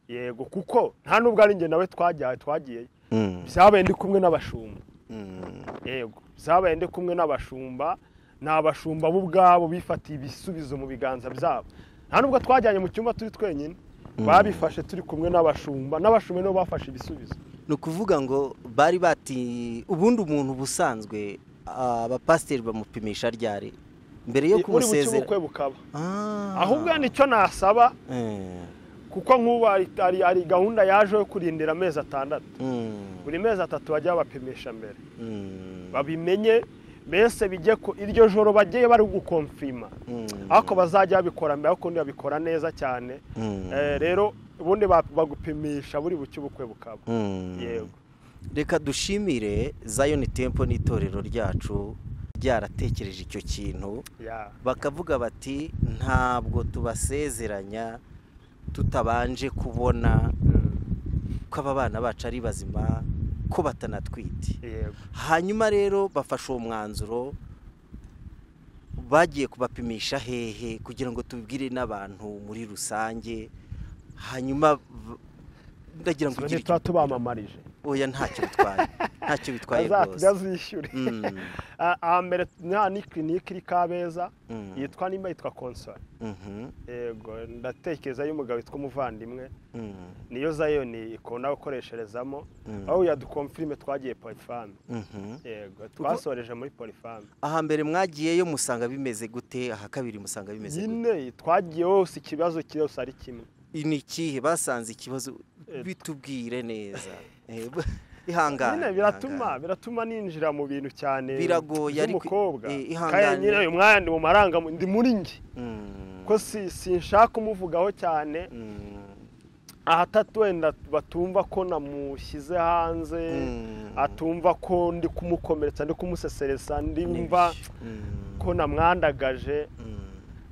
yego kuko nta nubwo ari njye nawe twajyaye twagiye Mm, byabaye ndi kumwe n'abashumba mm, yego byabaye ndi kumwe n'abashumba ni abashumba bo ubwabo bifatiye ibisubizo mu biganza byabo nta nubwo twajyanye mu cyumba turi twenyine babifashe turi kumwe n'abashumba n'abashumba nibo bafashe ibisubizo ni ukuvuga ngo bari bati ubundi umuntu ubusanzwe abapasiteri bamupimisha ryari mbere yo buri buke kumusezera ubukwe bukaba Ah. ahubwo nicyo nasaba Eh, kuko nk'ubu hari- hari hari gahunda yaje yo kurindira amezi atandatu mm, buri mezi atatu bajya bapimisha mbere mm, babimenye mbese bijye ku iryo joro bagiye bari gukomfirima mm, ariko bazajya babikora mbere ariko ubundi babikora neza cyane mm. Eh, rero ubundi ba- bagupimisha buri buke ubukwe bukaba Mm. yego reka dushimire zayoni tempo n'itorero ryacu ryaratekereje icyo kintu ya bakavuga bati ntabwo tubasezeranya tutabanje kubona ko aba bana bacu ari bazima ko batanatwite yego hanyuma rero bafashe uwo mwanzuro bagiye kubapimisha hehe kugira ngo tubwire n'abantu muri rusange hanyuma v- ndagira ngo tuba ugire tuba tubamamarije oya ntacyo bitwaye ntacyo bitwaye bazajya rwose zishyure Mm, ahambere nta ni kirinike iri kabeza mm, yitwa nimba yitwa konsora mhm, yego ndatekereza y'umugabo witwa umuvandimwe mm, niyo zayoni ikunda gukoresherezamo Mm. aho yadukomfirime twagiye polifamu mhm. yego twasoreje muri polifamu aha mbere mwagiyeyo musanga bimeze gute aha kabiri musanga bimeze gute nyine twagiye hose ikibazo cyose ari kimwe ni ikihe basanze ikibazo Eh, bitubwire neza Eh, nyine ihangane biratuma ihangane. biratuma ninjira mu bintu cyane Biragoye, ariko- by'umukobwa eh, ihangane. kandi nyine uyu mwanya ndi mu maranga ndi muri nge Mm, ko si- sinshaka kumuvugaho cyane mm, ahatatu wenda batumva ko namushyize hanze Mm. atumva ko ndi kumukomeretsa ndi kumusesereza ndimva mm, ko namwandagaje mm,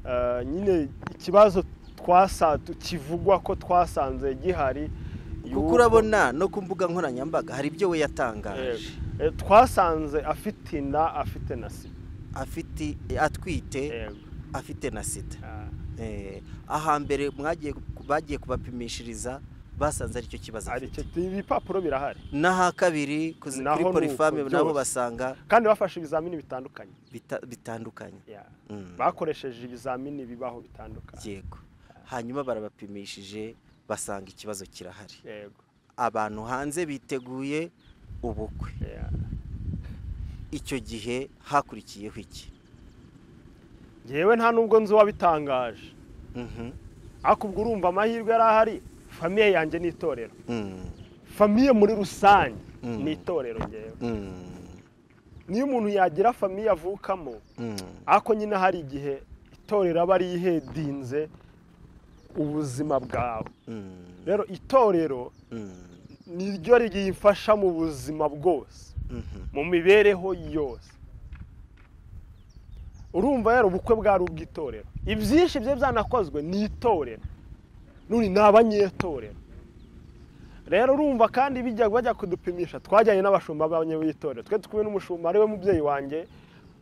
Eh, nyine ikibazo twasa kivugwa ko twasanze gihari kuko yuko- urabona no ku mbuga nkoranyambaga hari ibyo we Eh, yatangaje eh, twasanze afite inda afite na sida afite atwite Yego. afite na sida Ah, Eh, ahambere mwagiye ku- bagiye kubapimishiriza basanze ari cyo kibazo ari afite cyo ibipapuro birahari n'aha kabiri kuzi- Naho kuri ni uko, polifame nabo byose. basanga kandi bafashe ibizamini bitandukanye bita- bitandukanye Yeah. Mm. bakoresheje ibizamini bibaho bitandukanye yego hanyuma barabapimishije basanga ikibazo kirahari yego abantu hanze biteguye ubukwe Yeah. icyo gihe hakurikiyeho iki ngewe nta nubwo nzi uwabitangaje Mhm. ariko ubwo urumva amahirwe yari ahari famiye yanjye ni itorero Mm. famiye muri rusange Mm. ni itorero ngewe Mm. niyo umuntu yagira famiye avukamo Mm. ariko nyine hari igihe itorero aba rihedinze ubuzima bwawe Mm. rero itorero Mm. niryo ryifasha mu buzima bwose Mhm. mu mibereho yose urumva rero ubukwe bwari ubw'itorero ibyinshi bye byanakozwe ni itorero none ni abanyetorero rero urumva kandi bijya bajya kudupimisha twajyanye n'abashumba b'itorero twe twe n'umushumba ariwe mubyeyi wanjye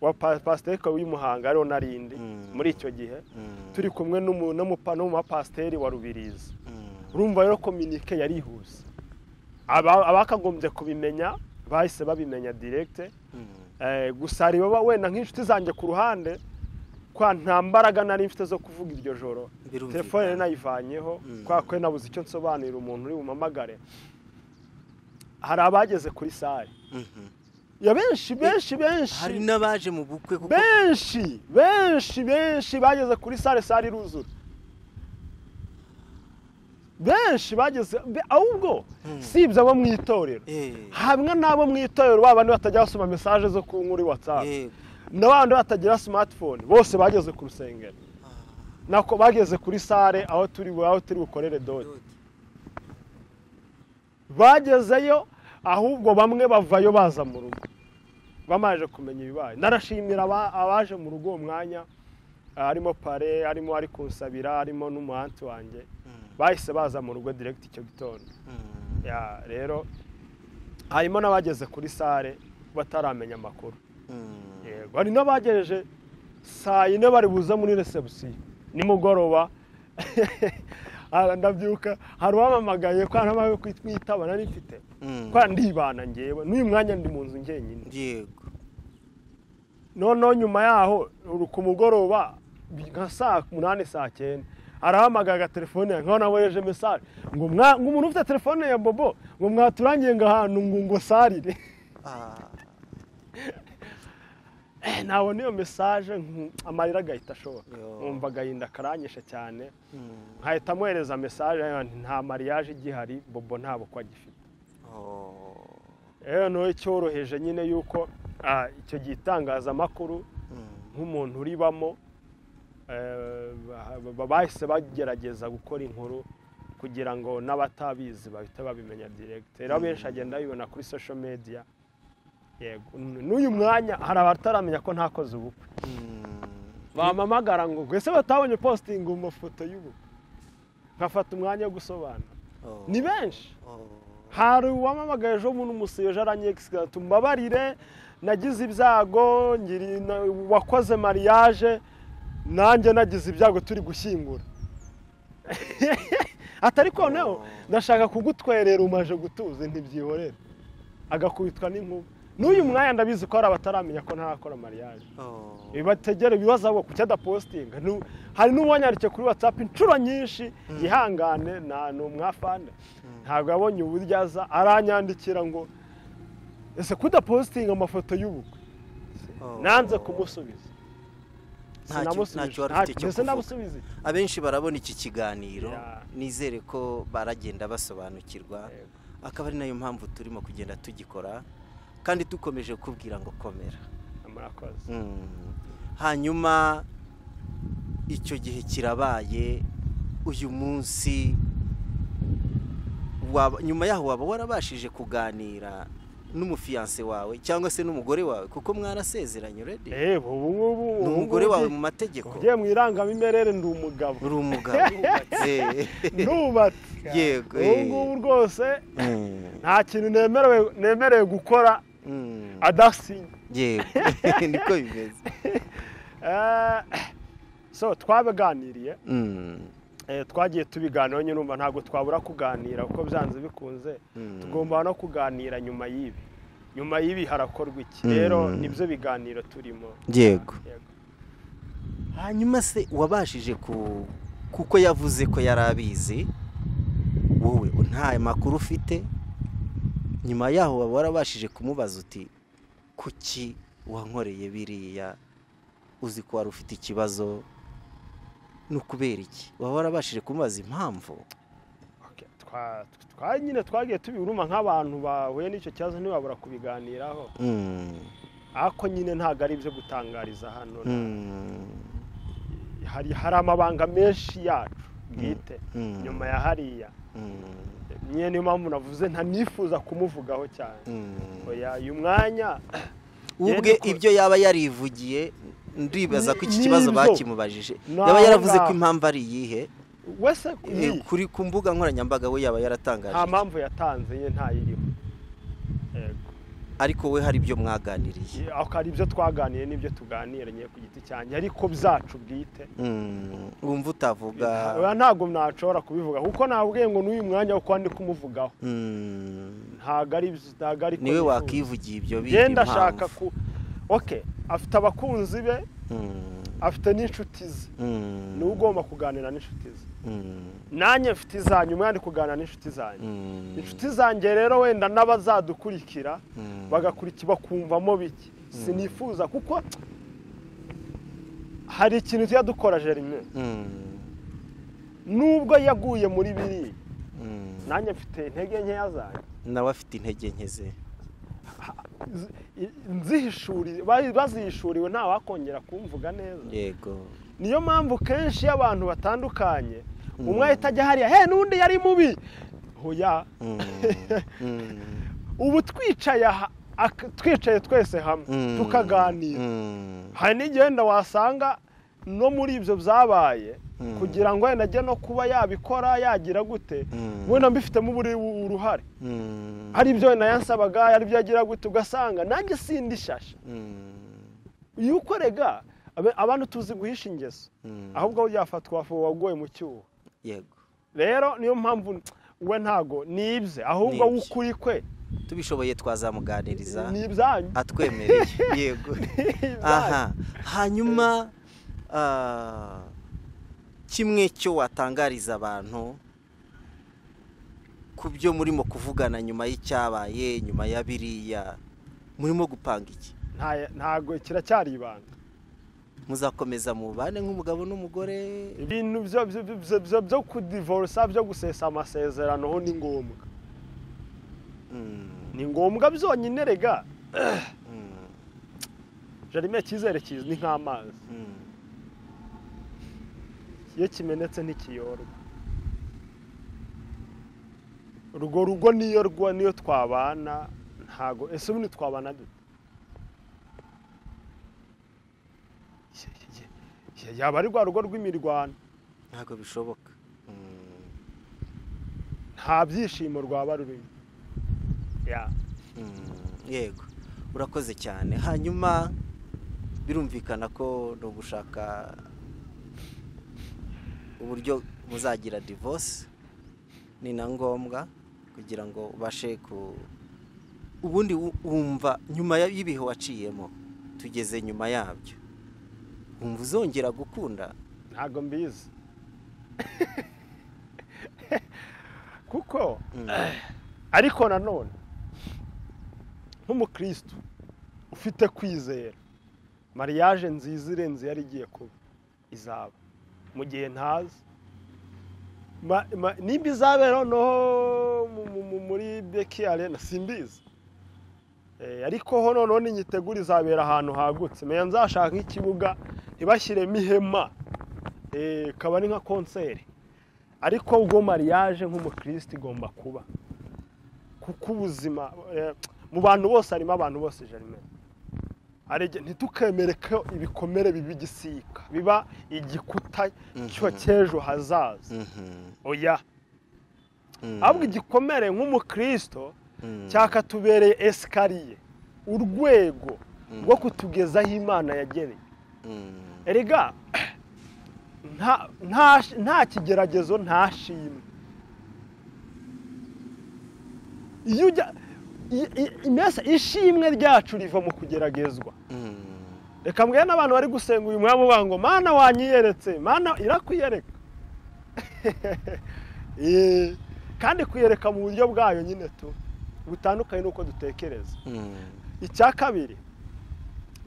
wa pasiteri w'imuhanga ariwo narindi muri icyo gihe turi kumwe n'umupasiteri wa rubirizi urumva rero kominike yarihuse abakagombye kubimenya bahise babimenya direkite gusa reba wenda nk'inshuti zanjye ku ruhande kwa nta mbaraga nari mfite zo kuvuga iryo joro telefone nayivanyeho kubera ko nabuze icyo nsobanurira umuntu uri bumamagare hari abageze kuri sare ya benshi benshi benshi hari n'abaje mu bukwe kuko benshi benshi benshi bageze kuri sare sare iruzura benshi bageze ahubwo sibye abo mu itorero hamwe n'abo mu itorero baba batajya basoma mesaje zo ku nkuru watsapu n'abandi batagira simatifone bose bageze ku rusengero nako bageze kuri sare aho turi aho turi bukorere doti bagezeyo ahubwo bamwe bavayo baza mu rugo bamaje kumenya ibibaye narashimira abaje mu rugo uwo mwanya harimo pare harimo ari kunsabira harimo n'umuhanzi wanjye bahise baza mu rugo direkiti icyo gitondo rero harimo n'abageze kuri sare bataramenya amakuru hari n'abagejeje saa yine bari buze muri resebusiyo nimugoroba ndabyuka hari uwamamagaye ko hari kwitaba nari mfite ko ndibana ngewe n'uyu mwanya ndi mu nzu ngenyine yego noneho nyuma yaho ku mugoroba nka saa munani saa cyenda arahamagaye agatelefone nkaho nawe yeje mesaje ngo umuntu ufite telefone ya bobo ngo mwaturangiye ngo ahantu ngo sarire ntabona iyo mesaje amarira agahita ashoboka nkumva agahinda karanyishe cyane nkahita amuhereza mesaje nta mariyaje igihari bobo ntabwo ko agifite noneho cyoroheje nyine yuko icyo gihe itangazamakuru nk'umuntu uribamo bahise bagerageza gukora inkuru kugira ngo n'abatabizi bahite babimenya direkite rero benshi agenda babibona kuri sosho mediya n'uyu mwanya hari abataramenya ko ntakoze ubukwe bamamagara ngo ese batabonye positingi mu mafoto y'ubukwe nkafata umwanya wo gusobanura ni benshi hari uwamamagaye ejo bundi umusiyeje aranyegisiga mbabarire nagize ibyago wakoze mariage nanjye nagize ibyago turi gushyingura atari noneho ndashaka kugutwerera umaje gutuza ntibyihorere agakubitwa n'inkuba n'uyu mwanya ndabizi ko hari abataramenya ko ntarakora mariage bibategera ibibazo abo ku cyadapositinga hari n'uwanyandike kuri watsapu inshuro nyinshi yihangane nta ni umwafande ntabwo yabonye uburyo aza aranyandikira ngo ese kudapositinga amafoto y'ubukwe nanze kumusubiza sinamusubiza abenshi barabona iki kiganiro nizere ko baragenda basobanukirwa akaba ari nayo mpamvu turimo kugenda tugikora kandi dukomeje kubwira ngo komera hanyuma icyo gihe kirabaye uyu munsi nyuma yaho waba warabashije kuganira n'umufiyanse wawe cyangwa se n'umugore wawe kuko mwarasezeranye uredi ni umugore wawe mu mategeko ugiye mu irangamimerere ndi umugabo uri umugabo ntubatse yego ubu ngubu rwose nta kintu nemerewe gukora adasinye yego niko bimeze so twabiganiriye twagiye tubiganiraho nyine urumva ntabwo twabura kuganira kuko byanze bikunze tugomba no kuganira nyuma y'ibi nyuma y'ibi harakorwa iki rero nibyo biganiro turimo yego hanyuma se wabashije kuko yavuze ko yari abizi wowe nta makuru ufite nyuma yaho waba warabashije kumubaza uti kuki wankoreye biriya uzi ko wari ufite ikibazo ni ukubera iki waba warabashije kumubaza impamvu nyine twagiye tubiruma nk'abantu bahuye n'icyo kibazo ntibabura kubiganiraho ariko nyine ntabwo ari ibyo gutangariza hano hari amabanga menshi yacu bwite nyuma ya hariya nyine niyo mpamvu navuze ntanifuza kumuvugaho cyane uyu mwanya ubwe ibyo yaba yarivugiye ndibaza ko iki kibazo bakimubajije yaba yaravuze ko impamvu ari iyihe wese Eh, kuri ku mbuga nkoranyambaga we yaba yaratangaje nta iki? mpamvu yatanze ye ntayiriho yego ariko we hari ibyo mwaganiriye ako ari ibyo twaganiye n'ibyo tuganiranye ku giti cyanjye ariko byacu bwite Mm, wumva utavuga Oya, ntabwo nashobora kubivuga kuko nabwiye ngo n'uyu mwanya wo kwandi kumuvugaho Mm, ntabwo ari ntabwo ari ko niwe nifuza. wakivugiye ibyo biga genda ashaka impamvu ku oke afite abakunzi be Mm, afite n'inshuti ze mm, niwe ugomba kuganira n'inshuti ze mm, nanjye mfite izanyu umwana ari kuganira n'inshuti zanyu mm, inshuti zanjye rero wenda n'abazadukurikira mm. bagakurikira bakumvamo bike sinifuza kuko hari ikintu tujya dukora jerime Mm, nubwo yaguye muri biriya mm. nanjye mfite intege nkeya zanyu nawe afite intege nke ze Z- i- nzihishuriye ba- bazihishuriwe ntawakongera kumvuga neza yego niyo mpamvu kenshi iyo abantu batandukanye umwe ahita ajya hariya he n'undi yari mubi hoya Mm, mm, ubu twicaye aha ak- twicaye twese hamwe mm, tukaganira mm, hari n'igenda wasanga no muri ibyo byabaye Mm. kugira ngo wenda ajye no kuba yabikora yagira gute Mm. wenda mbifitemo uburi- uruhare mm, hari ibyo wenda yansabaga hari ibyo yagira gute ugasanga nanjye sindi shasha mm, iyo ukorega abe- abantu tuzi guhisha ingeso mm. ahubwo yafatwa wafu wagoye mu cyuho yego rero niyo mpamvu we ntago nibye ahubwo Ni ibye. w'ukuri kwe tubishoboye twazamuganiriza ni ibyanyu atwemereye yego aha hanyuma ah, kimwe cyo watangariza abantu ku byo murimo kuvugana nyuma y'icyabaye nyuma ya biriya murimo gupanga iki Nta- ntago kiracyari ibanga muzakomeza mubane nk'umugabo n'umugore ibintu byo- byo- byo- byo- byo- byo kudivorusa byo gusesa amasezerano ho ni ngombwa Mm, ni ngombwa byonyine rega mm, jarime icyizere kizi ni nk'amazi mm, iyo kimenetse ntikiyorwa urwo rugo niyo rwa niyo twabana ntago ese ubundi twabana dute Ye- ye- yaba ari rwa rugo rw'imirwano ntabwo bishoboka Mm, nta byishimo rwaba rurimo Ya. Mm, yego urakoze cyane hanyuma birumvikana ko ni ugushaka uburyo muzagira divorce ni na ngombwa kugira ngo ubashe ku ubundi wu- wumva nyuma ya- y'ibihe waciyemo tugeze nyuma yabyo wumva uzongera gukunda ntago mbizi kuko Mm, ariko nanone nk'umukristo ufite kwizera mariyaje nziza irenze yari igiye kuba izaba mu gihe ntazi Ma- ma- nimba izabera noneho mu- mu- mu- muri beki arena simbizi Eh, ariko ho noneho ninyitegura izabera ahantu hagutse meya nzashaka nk'ikibuga ntibashyiremo ihema Eh, ikaba ari nka konseri ariko ubwo mariyaje nk'umukristo igomba kuba kuko ubuzima eh, mu bantu bose harimo abantu bose jarime ntitukemere ko ibikomere biba igisika biba igikuta cyo cy'ejo hazaza mhm, oya mhm, ahubwo igikomere nk'umukristo mhm, cyakatubereye esikariye urwego Mm. rwo kutugezaho imana yageneye mhm, erega nta nta- nta kigeragezo nta shimwe iyo ujya i- i- mbese ishimwe ryacu riva mu kugeragezwa mhm. reka mbwira n'abantu bari gusenga uyu mwanya bavuga ngo mana wanyiyeretse mana irakwiyereka Eh, kandi kuyereka mu buryo bwayo nyine tu butandukanye n'uko dutekereza Mhm, icya kabiri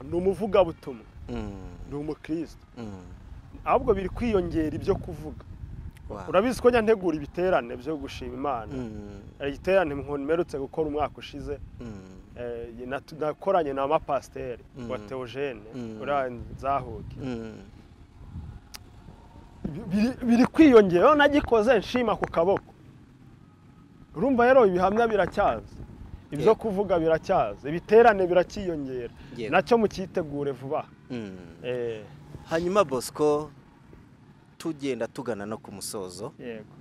ni umuvugabutumwa mhm, ni umukristo mhm. ahubwo biri kwiyongera ibyo kuvuga Wow. urabizi ko njya ntegura ibiterane byo gushima imana Mhm, Hari igiterane mperutse gukora umwaka ushize mhm. eh, natu- nakoranye na mapasiteri Mm. wa teogene Mm. uriya nzahuke Mm, biri- biri kwiyongera aho nagikoze nshima ku kaboko urumva rero ibihamya biracyaza ibyo Yego. kuvuga biracyaza ibiterane biracyiyongera Yego. nacyo mucyitegure vuba mm. Eh, hanyuma bosco tugenda tugana no ku musozo yego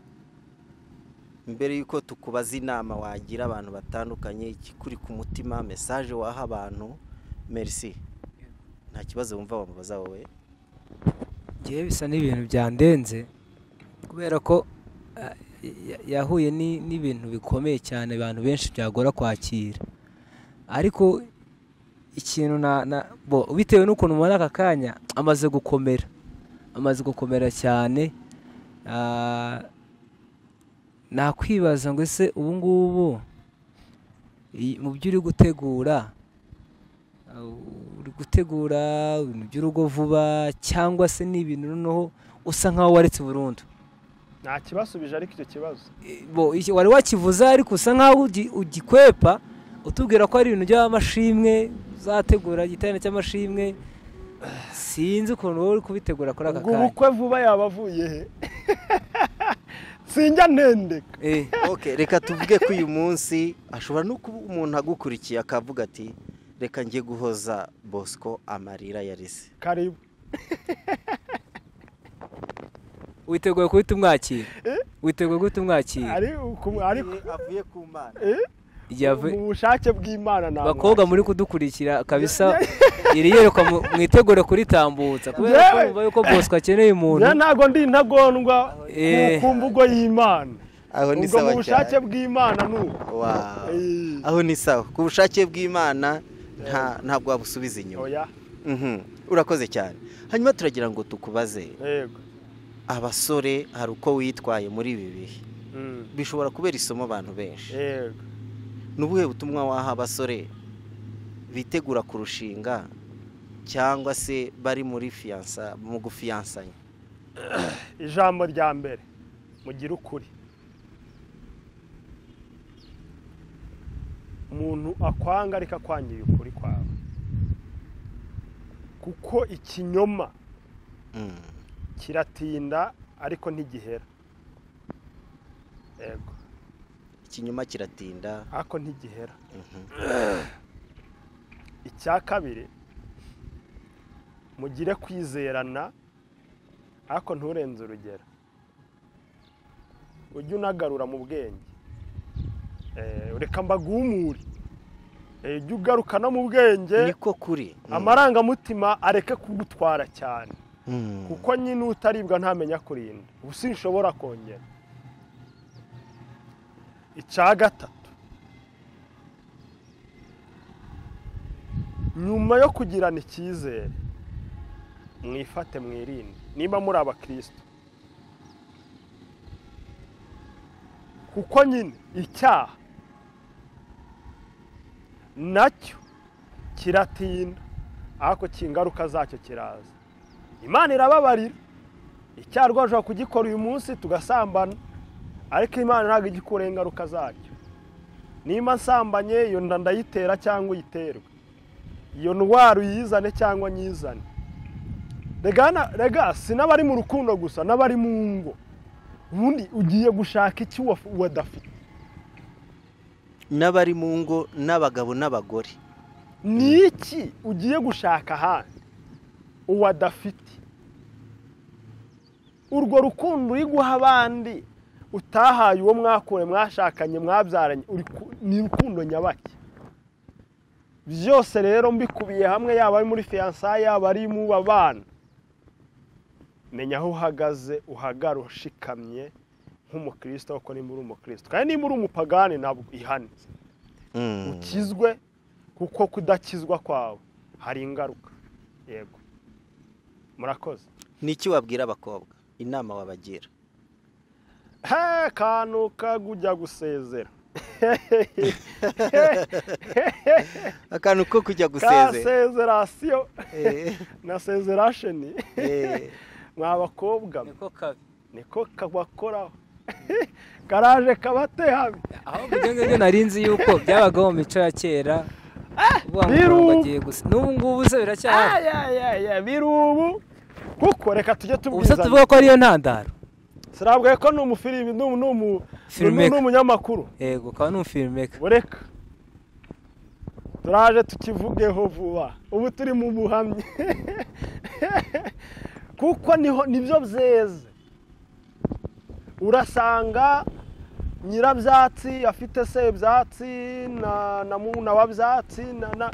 mbere y'uko tukubaza inama wagira abantu batandukanye ikikuri ku mutima mesaje waha abantu merisi nta kibazo wumva wamubaza wowe ngewe bisa n'ibintu byandenze kubera ko ah, ya- yahuye ni- n'ibintu bikomeye cyane abantu benshi byagora kwakira ariko ikintu na na bo bitewe n'ukuntu muri aka kanya amaze gukomera amaze gukomera cyane ah, nakwibaza ngo ese ubu ngubu i- mu byo uri gutegura uh, uri gutegura ibintu by'urugo vuba cyangwa se n'ibintu noneho usa nkaho waretse burundu nta kibasubije ariko icyo kibazo bo iki- wari wakivuze ariko usa nkaho ugi- ugikwepa utubwira ko ari ibintu by'amashimwe uzategura igiterane cy'amashimwe sinzi ukuntu wowe uri kubitegura kuri aka ubwo kanya ubukwe vuba yaba avuye he sinjya ntendeka Eh, Ok, reka tuvuge ko uyu munsi ashobora no kuba umuntu agukurikiye akavuga ati reka njye guhoza bosco amarira yarese karibu witeguye guhita umwakira witeguye guhita umwakira ari uku- ariko avuye ku mana Igihe avuye- mu bushake bw'imana nta bakobwa muri kudukurikira kabisa iri yerekwa mu- mwitegure kuritambutsa kubera ko Yewe. bumva yuko bosco akeneye umuntu njye ntabwo ndi intagondwa Eh. ku mvugo y'imana aho ni ubwo mu sawa bushake cyane bw'imana ni uko Wow. Eh. aho ni sawa ku bushake bw'imana nta ntabwo wabusubiza inyuma oya Mhm. urakoze cyane hanyuma turagira ngo tukubaze yego abasore hari uko witwaye muri ibi bihe Mm. bishobora kubera isomo abantu benshi yego ni ubuhe butumwa waha abasore bitegura kurushinga cyangwa se bari muri fiyansa mu gufiyansanya ijambo rya mbere mugire ukuri umuntu akwanga ariko akwangiye ukuri kwawe kuko ikinyoma Mm. kiratinda ariko ntigihera yego ikinyoma kiratinda ariko ntigihera Mhm. icya kabiri mugire kwizerana ariko nturenze urugero ujye unagarura mu bwenge Eh, reka mbaguhumure Eh, jya ugaruka no mu bwenge niko kuri Mm. amarangamutima areke kugutwara cyane Mm. kuko nyine utaribwa ntamenya kurinda ubu sinshobora kongera icya gatatu nyuma yo kugirana icyizere mwifate mwirinde niba muri abakristo kuko nyine icyaha nacyo kiratinda ariko ingaruka zacyo kiraza imana irababarira icyaha rwose ushobora kugikora uyu munsi tugasambana ariko imana ntabwo ijya ikuraho ingaruka zacyo nimba nsambanye iyo nda ndayitera cyangwa uyiterwa iyo ndwara uyizane cyangwa nyizane rega na- rega si n'abari mu rukundo gusa n'abari mu ngo ubundi ugiye gushaka iki wa- wadafite n'abari mu ngo n'abagabo n'abagore ni iki ugiye gushaka ahandi uwadafite urwo rukundo uri guha abandi utahaye uwo mwakuye mwashakanye mwabyaranye uri ku- ni urukundo nyabaki byose rero mbikubiye hamwe yaba ari muri fiyansa yaba ari mu babana menya aho uhagaze uhagara ushikamye nk'umukristo kuko nimba uri umukristo kandi nimba uri umupagani ntabwo ihane Mm. ukizwe kuko kudakizwa kwawe hari ingaruka yego murakoze niki wabwira abakobwa inama wabagira he kantu kagujya gusezera akantu ko kujya gusezera kasezerasiyo Eh, na sezerasheni eh. mwa bakobwa mwe, niko kabi niko kabakoraho karaje kabatehabi ahubwo ibyo ngibyo nari nzi yuko byabagaho mu mico ya kera uvuga ngo birubu. bagiye gusa n'ubu ngubu se biracyahari biri ubu kuko reka tujye ubu se tubwizanya tuvuga ko ariyo ntandaro sirabwaye ko ni umufilimi ni umu- ni umu- ni umu- Filmmaker. ni umunyamakuru yego ukaba n'umufilimeka bureka turaje tukivugeho vuba ubu turi mu buhamya kuko niho nibyo byeze urasanga nyirabyatsi afite sebyatsi na na mu- na wabyatsi na na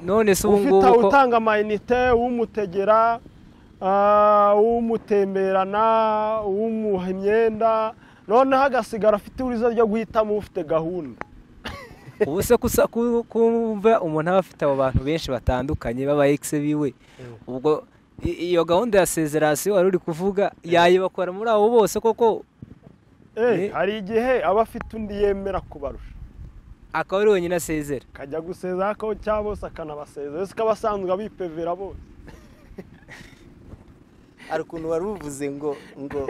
none se ubu ufite ngubu ko utanga amayinite uwumutegera ah, uwumutemberana uwumuha imyenda noneho agasigara afite urizo ryo guhitamo ufite gahunda ubu se kusa- ku- kumva umuntu aba afite abo bantu benshi batandukanye baba egise biwe ubwo i- iyo gahunda ya sezerasiyo wari uri kuvuga yayibakora muri abo bose koko Eh, Ni- hari igihe aba afite undi yemera kubarusha akaba ari wenyine asezera akajya gusezera ko cyangwa bose akanabasezera ese ukaba asanzwe abipevera bose hari ukuntu wari uvuze ngo ngo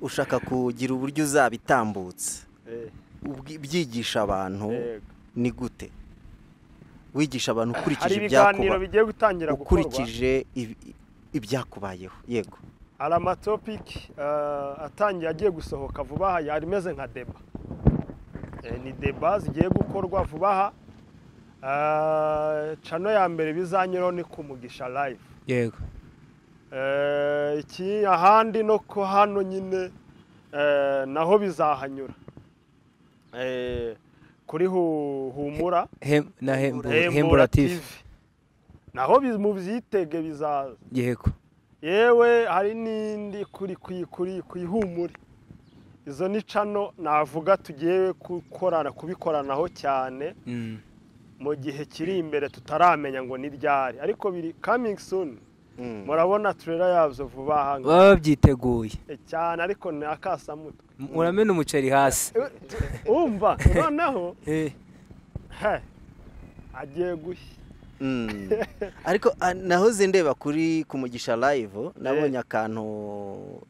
ushaka kugira uburyo uzabitambutse Eh, ubwi- byigisha abantu yego. ni gute wigisha abantu hari ukurikije ibiganiro ibyakuba bigiye gutangira gukorwa ukurikije ibi- ibyakubayeho yego hari amatopiki eh, atangiye agiye gusohoka vuba aha yari imeze nka deba Eh, ni deba zigiye gukorwa vuba aha Eh, cano ya mbere bizanyuraho ni ku mugisha live yego Eh, iki ahandi no ko hano nyine eh, naho bizahanyura Eh, kuri Hu- humura Hem- na hembu- Hembura hemburative TV naho bi- mu byitege bizaza yego yewe hari n'indi kuri kuri kuri ku ihumure izo ni cano navuga tugiye gukorana kubikoranaho cyane Mm. mu gihe kiri imbere tutaramenya ngo ni ryari ariko biri coming soon Mm. murabona turera yazo vuba aha ngaha. baba babyiteguye E, cyane ariko ni akasamutwe uramena umuceri hasi E, umva noneho Eh, he, agiye gushya Mm. ariko ah, nahoze ndeba kuri ku mugisha live nabonye akantu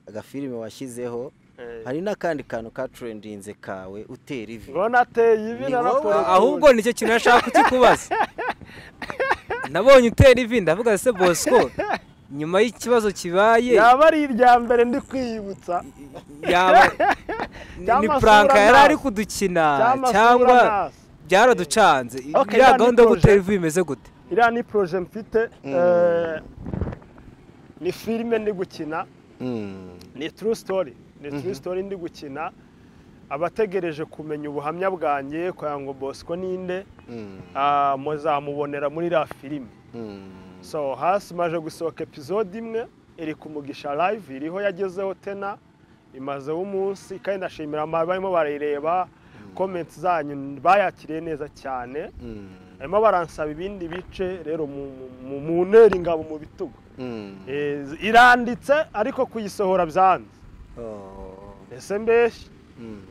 agafilime washyizeho Eh, hari n'akandi kantu katurendinze kawe utera ivi ngona ateye ibi Ni na wowe, raporo ahubwo nicyo kintu nashaka kukikubaza nabonye utera ivi ndavuga se bosco nyuma y'ikibazo kibaye yaba ari irya mbere ndi kwiyibutsa yaba ni- ni Cyangwa puranka sura yari ari nasi. kudukina Cyangwa sura cyangwa nasi. byaraducanze Okay, iriya iriya ni gahunda yo gutera projet. ivi bimeze gute iriya ni poroje mfite eh, ni filime ndi gukina Mm. ni turu sitori ni turu sitori ndi gukina abategereje kumenya ubuhamya bwanjye kugira ngo bosco ninde Mm. ah, muzamubonera muri iriya filime Mm. so hasi maje gusohoka epizode imwe iri ku mugisha live iriho yagezeho tena imazeho umunsi kandi ndashimira abarimo barayireba komenti zanyu bayakiriye neza cyane Mm. barimo baransaba ibindi bice rero mu- mu- mu ntera ingabo mu bitugu Mm. Eh, iranditse ariko kuyisohora byanze Oh. ese mbese Mm.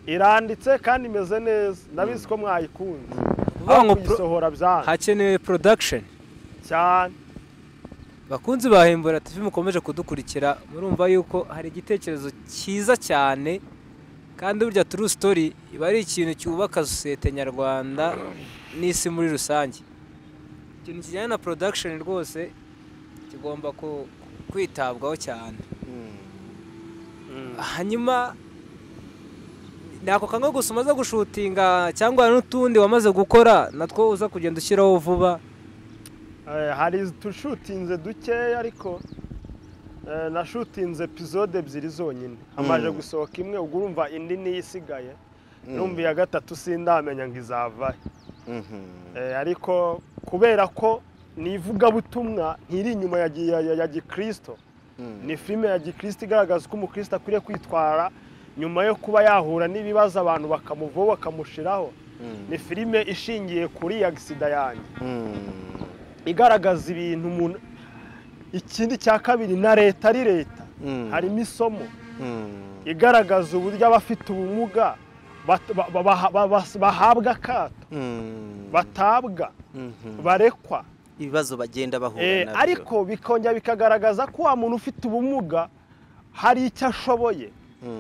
iranditse kandi imeze neza ndabizi ko mwayikunze Vuga ngo ariko pro- kuyisohora byanze hakenewe production cyane bakunzi bahembura TV mukomeje kudukurikira murumva yuko hari igitekerezo cyiza cyane kandi burya turu story iba ari ikintu cyubaka sosiyete nyarwanda n'isi muri rusange ikintu kijyanye na production rwose kigomba ku- kwitabwaho cyane hanyuma ni ako kanwa gusa umaze gushutinga cyangwa hari n'utundi wamaze gukora natwo uza kugenda ushyiraho vuba Eh, hari tushutinze dukeya ariko eh, nashutinze epizode ebyiri zonyine hamaze gusohoka imwe ubwo urumva indi niyo isigaye numva iya gatatu sindamenya ngo izavahe Mhm. Eh, ariko kubera ko ni ivugabutumwa ntiri inyuma ya gi- ya- ya- ya gikirisito ni filime ya gikirisito igaragaza uko umukristo akwiriye kwitwara nyuma yo kuba yahura n'ibibazo abantu bakamuvaho bakamushiraho ni filime ishingiye kuri ya gisida yanjye Mm. igaragaza ibintu umuntu ikindi cya kabiri na leta ari leta Mm. harimo isomo Mm. igaragaza uburyo abafite ubumuga bat- ba- ba- ba- ba- bas- bahabwa akato Mm. batabwa Mhm. barekwa ibibazo bagenda bahura Eh, nabyo ariko bikongera bikagaragaza ko wa muntu ufite ubumuga hari icyo ashoboye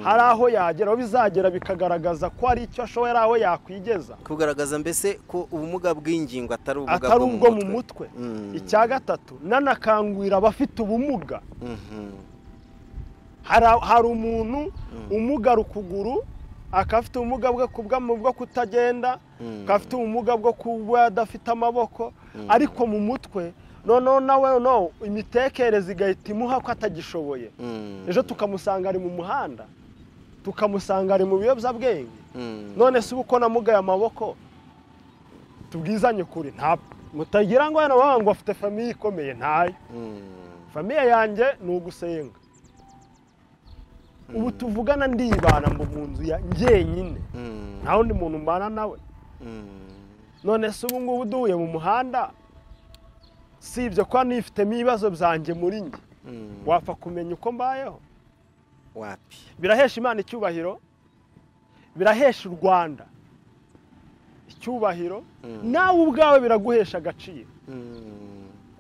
hari aho yagera aho bizagera bikagaragaza ko hari icyo ashoboye ari aho yakwigeza kugaragaza mbese ko ubumuga bw'ingingo atari ubumuga atari ubwo mu mutwe mutwe Mm. icya gatatu nanakangurira abafite ubumuga Mhm. hari hari umuntu umugara ukuguru akaba afite ubumuga bwo kubwa bwo kutagenda akaba afite ubumuga bwo kuba adafite amaboko ariko mu mutwe noneho nawe no imitekerereze igahita imuha ko atagishoboye Mm. ejo tukamusanga ari mu muhanda tukamusanga ari mu biyobyabwenge Mm. none se uba uko namugaye amaboko tubwizanye ukuri nta mutagira ngo hano baba ngo bafite famiye ikomeye ntayo Mm. famiye yanjye ni ugusenga ubu tuvugana ndibana mbu mu nzu ya njyenyine Mm. nta wundi muntu mbana nawe Mm. none se ubu ngubu duhuye mu muhanda si ibyo kuba nifitemo ibibazo byanjye muri njye Mm. wapfa kumenya uko mbayeho wapi birahesha imana icyubahiro birahesha u rwanda icyubahiro nawe ubwawe biraguhesha agaciro Mm.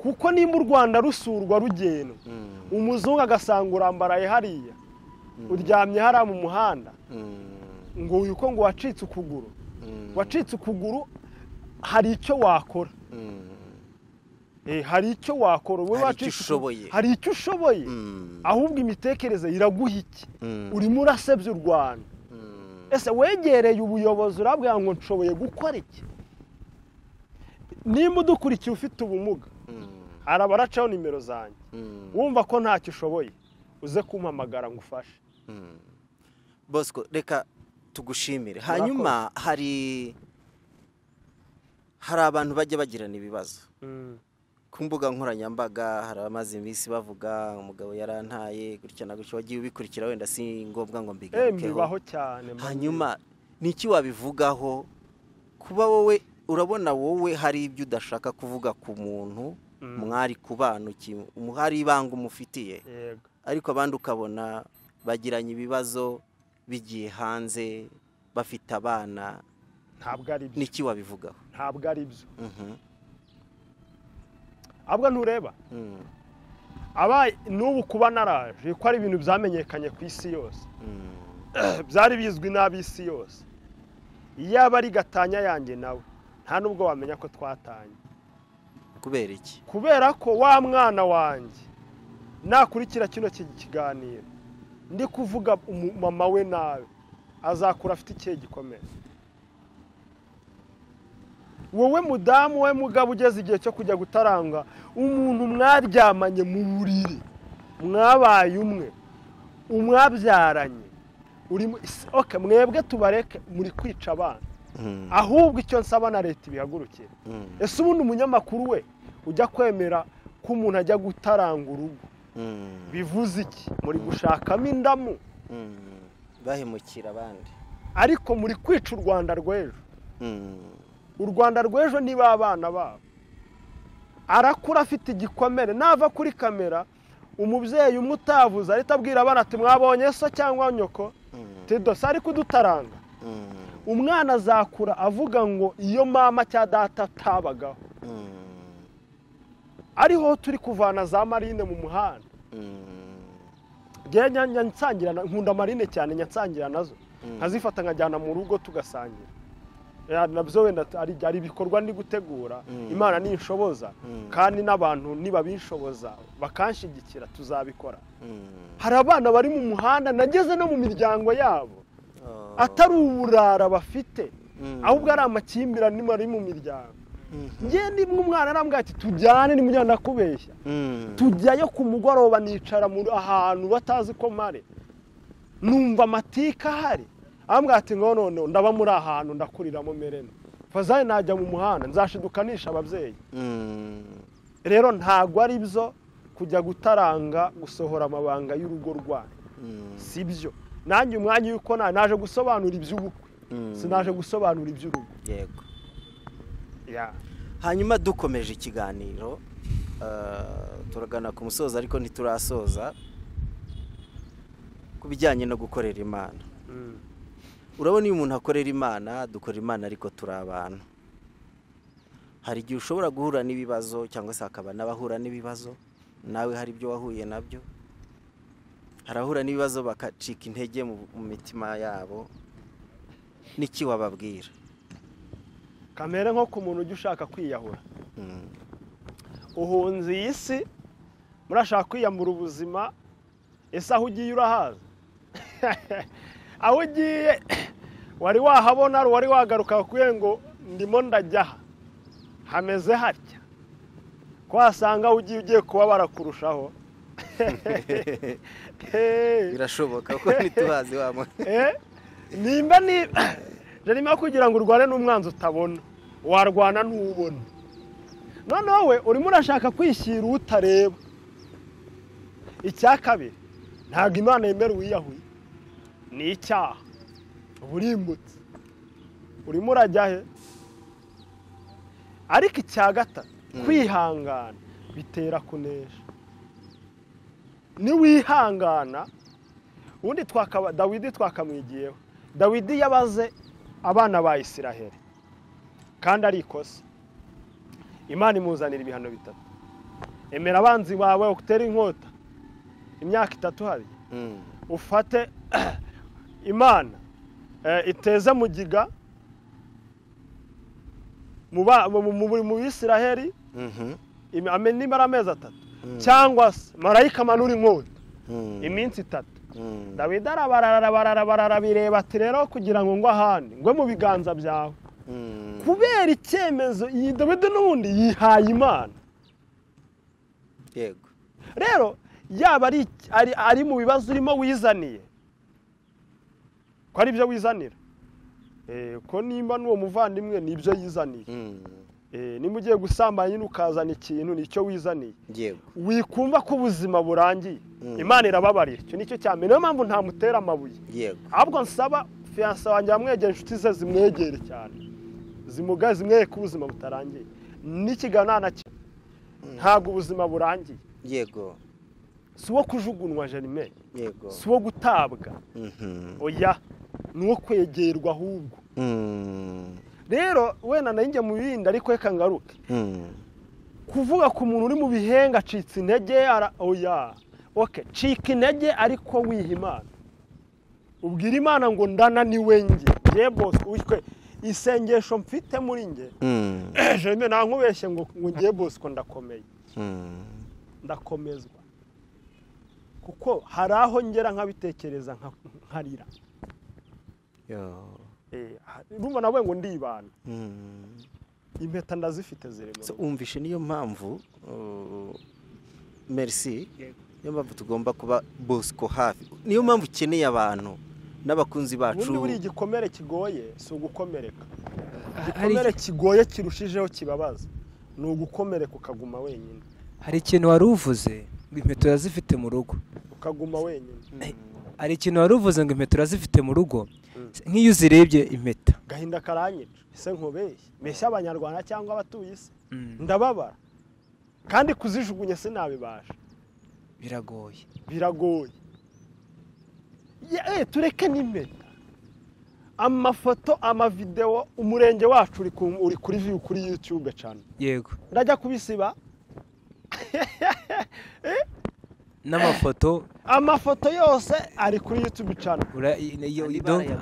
kuko nimba u rwanda rusurwa rugendwa Mm. umuzungu agasanga urambaraye hariya uryamye hariya mu muhanda Mm. ngo uyu ko ngo wacitse ukuguru Mm. wacitse ukuguru hari icyo wakora Mm. Eh, hari icyo wakora wowe Hari wacitse icyo ushoboye. ukuguru- hari icyo ushoboye Mm. ahubwo imitekerereze iraguha iki Mm. urimo urasebya u rwanda Mm. ese wegereye ubuyobozi urabwira ngo nshoboye gukora iki nimba udukurikiye ufite ubumuga Mm. hari abaracaho nimero zanjye Mm. wumva ko ntacyo ushoboye uze kumpamagara ngo ufashe Mm. bosco reka tugushimire hanyuma hari hari abantu bajya bagirana ibibazo ku mbuga nkoranyambaga hari abamaze iminsi bavuga umugabo yarantaye gutya na gutya wagiye ubikurikira wenda si ngombwa ngo eee mbigarukeho mbibaho cyane mba hanyuma ni iki wabivugaho kuba wowe urabona wowe hari ibyo udashaka kuvuga ku muntu Mm. mwari kubana uki- mu- hari ibanga umufitiye ngiye. yego ariko abandi ukabona bagiranye ibibazo bigiye hanze bafite abana ntabwo ari byo n'iki wabivugaho ntabwo ari byo Mhm, ahubwo ntureba mm, aba n'ubu kuba naraje ko ari ibintu byamenyekanye ku isi yose mm, byari bizwi n'ab'isi yose iyo aba ari gatanya yanjye nawe nta n'ubwo wamenya ko twatanye kubera iki kubera ko wa mwana wanjye nakurikira kino ki- kiganiro ndi kuvuga umumama we nawe azakura afite ikihe gikomeye wowe mudamu we mugabo ugeze igihe cyo kujya gutaranga umuntu mwaryamanye mu buriri mwabaye umwe umwabyaranye urimo isi- oke mwebwe tubareke muri kwica abana Mm, ahubwo icyo nsaba na leta ibihagurukire mm, ese ubundi umunyamakuru we ujya kwemera ko umuntu ajya gutaranga urugo mm, bivuze iki muri gushakamo indamu mm. bahemukira abandi ariko muri kwica u rwanda rw'ejo Mm, u rwanda rw'ejo ni ba bana babo arakura afite igikomere nava kuri kamera umubyeyi umwe utavuze ahita abwira abana ati mwabonye so cyangwa nyoko mm, tidose ariko udutaranga mm, umwana azakura avuga ngo iyo mama cya data atabagaho mm, ariho turi kuvana za marine mu muhanda mm, njyewe nya- nya- nsangira na- nkunda amarine cyane nyansangira nazo nkazifata nkajyana mu rugo tugasangira Eh, nabyo wenda t- ari ari ibikorwa ndi gutegura Mm. imana ninshoboza Mm. kandi n'abantu nibabinshoboza bakanshyigikira tuzabikora mm. hari abana bari mu muhanda nageze no mu miryango yabo Oh, atari uburara bafite mm, ahubwo ari amakimbirane ari mu miryango mhm, njyewe ndi umwana arambwira ati tujyane nimujyana kubeshya mm, tujyayo ku mugoroba nicara mu- ahantu batazi ko mare numva amatika ahari ambwira ati ngo none ndaba muri ahantu ndakuriramo merena fazari najya mu muhanda nzashidukanisha ababyeyi mm, rero ntago ari byo kujya gutaranga gusohora amabanga y'urugo rwanyu mm, si byo nanjye umwanya yuko na- naje gusobanura iby'ubukwe mm. sinaje gusobanura iby'urugo yego Ya. hanyuma dukomeje ikiganiro eh, turagana ku musozo ariko ntiturasoza ku bijyanye no gukorera imana Mm. urabona iyo umuntu akorera imana dukora imana ariko turi abantu hari igihe ushobora guhura n'ibibazo cyangwa se hakaba n'abahura n'ibibazo nawe hari ibyo wahuye nabyo harahura n'ibibazo bakacika intege mu mu mitima yabo n'iki wababwira kamere nko ku muntu ujya ushaka kwiyahura Mm, uhunze iyi si murashaka kwiyambura ubuzima ese aho ugiye urahaza aho ugiye wari wahabona hari uwari wagaruka bakubwiye ngo ndimo ndajya aha hameze hatya ko wasanga aho ugiye ugiye kuba barakurushaho birashoboka ko ntitubazi wa muntu nimba ni jerima kugira ngo urwane n'umwanzi utabona warwana n'ubona noneho we urimo urashaka kwishyira utareba icya kabiri ntabwo imana yemera uwiyahuye ni icyaha burimbutse urimo urajya he ariko icya gatatu kwihangana bitera kunesha niwihangana ubundi twakaba dawidi twakamwigiyeho dawidi yabaze abana ba isiraheli kandi ari ikosa imana imuzanira ibihano bitatu emera abanzi bawe utere inkota imyaka itatu hari ufate imana iteze mugiga mu bisiraheli nimara amezi atatu cyangwa se marayika amanura inkota iminsi itatu dawidi arabarara bireba ati rero kugira ngo ngwe ahandi ngwe mu biganza byawe kubera icyemezo iyi dawidi n'ubundi yihaye imana yego rero yaba ari mu bibazo urimo wizaniye ko ari byo wizanira ko nimba n'uwo muvandimwe ni ibyo yizaniye niba ugiye gusambanya nyine ukazana ikintu nicyo wizaniye wikumva ko ubuzima burangiye imana irababarira icyo nicyo cya mbere niyo mpamvu ntamutera amabuye ahubwo nsaba fiyanse wanjye yamwegera inshuti ze zimwegere cyane zimugaze zimweye ko ubuzima butarangiye n'ikiganana cye ntabwo ubuzima burangiye yego si uwo kujugunywa jerime yego si uwo gutabwa oya ni uwo kwegerwa ahubwo rero wenda nanjye mu bindi ariko reka ngaruke kuvuga ku muntu uri mu bihenga acitse intege oya oke cika intege ariko wiha imana ubwira imana ngo ndana ni wenge nge bose wishywe isengesho mfite muri nge ejo nta nkubeshye ngo nge bose ko ndakomeye ndakomezwa kuko hari aho ngera nkabitekereza nkarira urumva nawe ngo ndibana impeta ndazifite zirimo umvishe niyo mpamvu merisi niyo mpamvu tugomba kuba bosco hafi niyo mpamvu ukeneye abantu n'abakunzi bacu ubundi buriya igikomere kigoye si ugukomereka igikomere kigoye kirushijeho kibabaza ni ugukomereka ukaguma wenyine hari ikintu wari uvuze ngo impeta urazifite mu rugo ukaguma wenyine hari ikintu wari uvuze ngo impeta urazifite mu rugo nk'iyo uzirebye impeta gahinda karanyica ese nkubeshye mbese abanyarwanda cyangwa abatuye isi ndababara kandi kuzijugunya sinabibasha biragoye biragoye tureke n'impeta amafoto amavidewo umurenge wacu uri kuri viyu kuri yutube cyane yego ndajya kubisiba n'amafoto amafoto yose ari kuri yutube cyane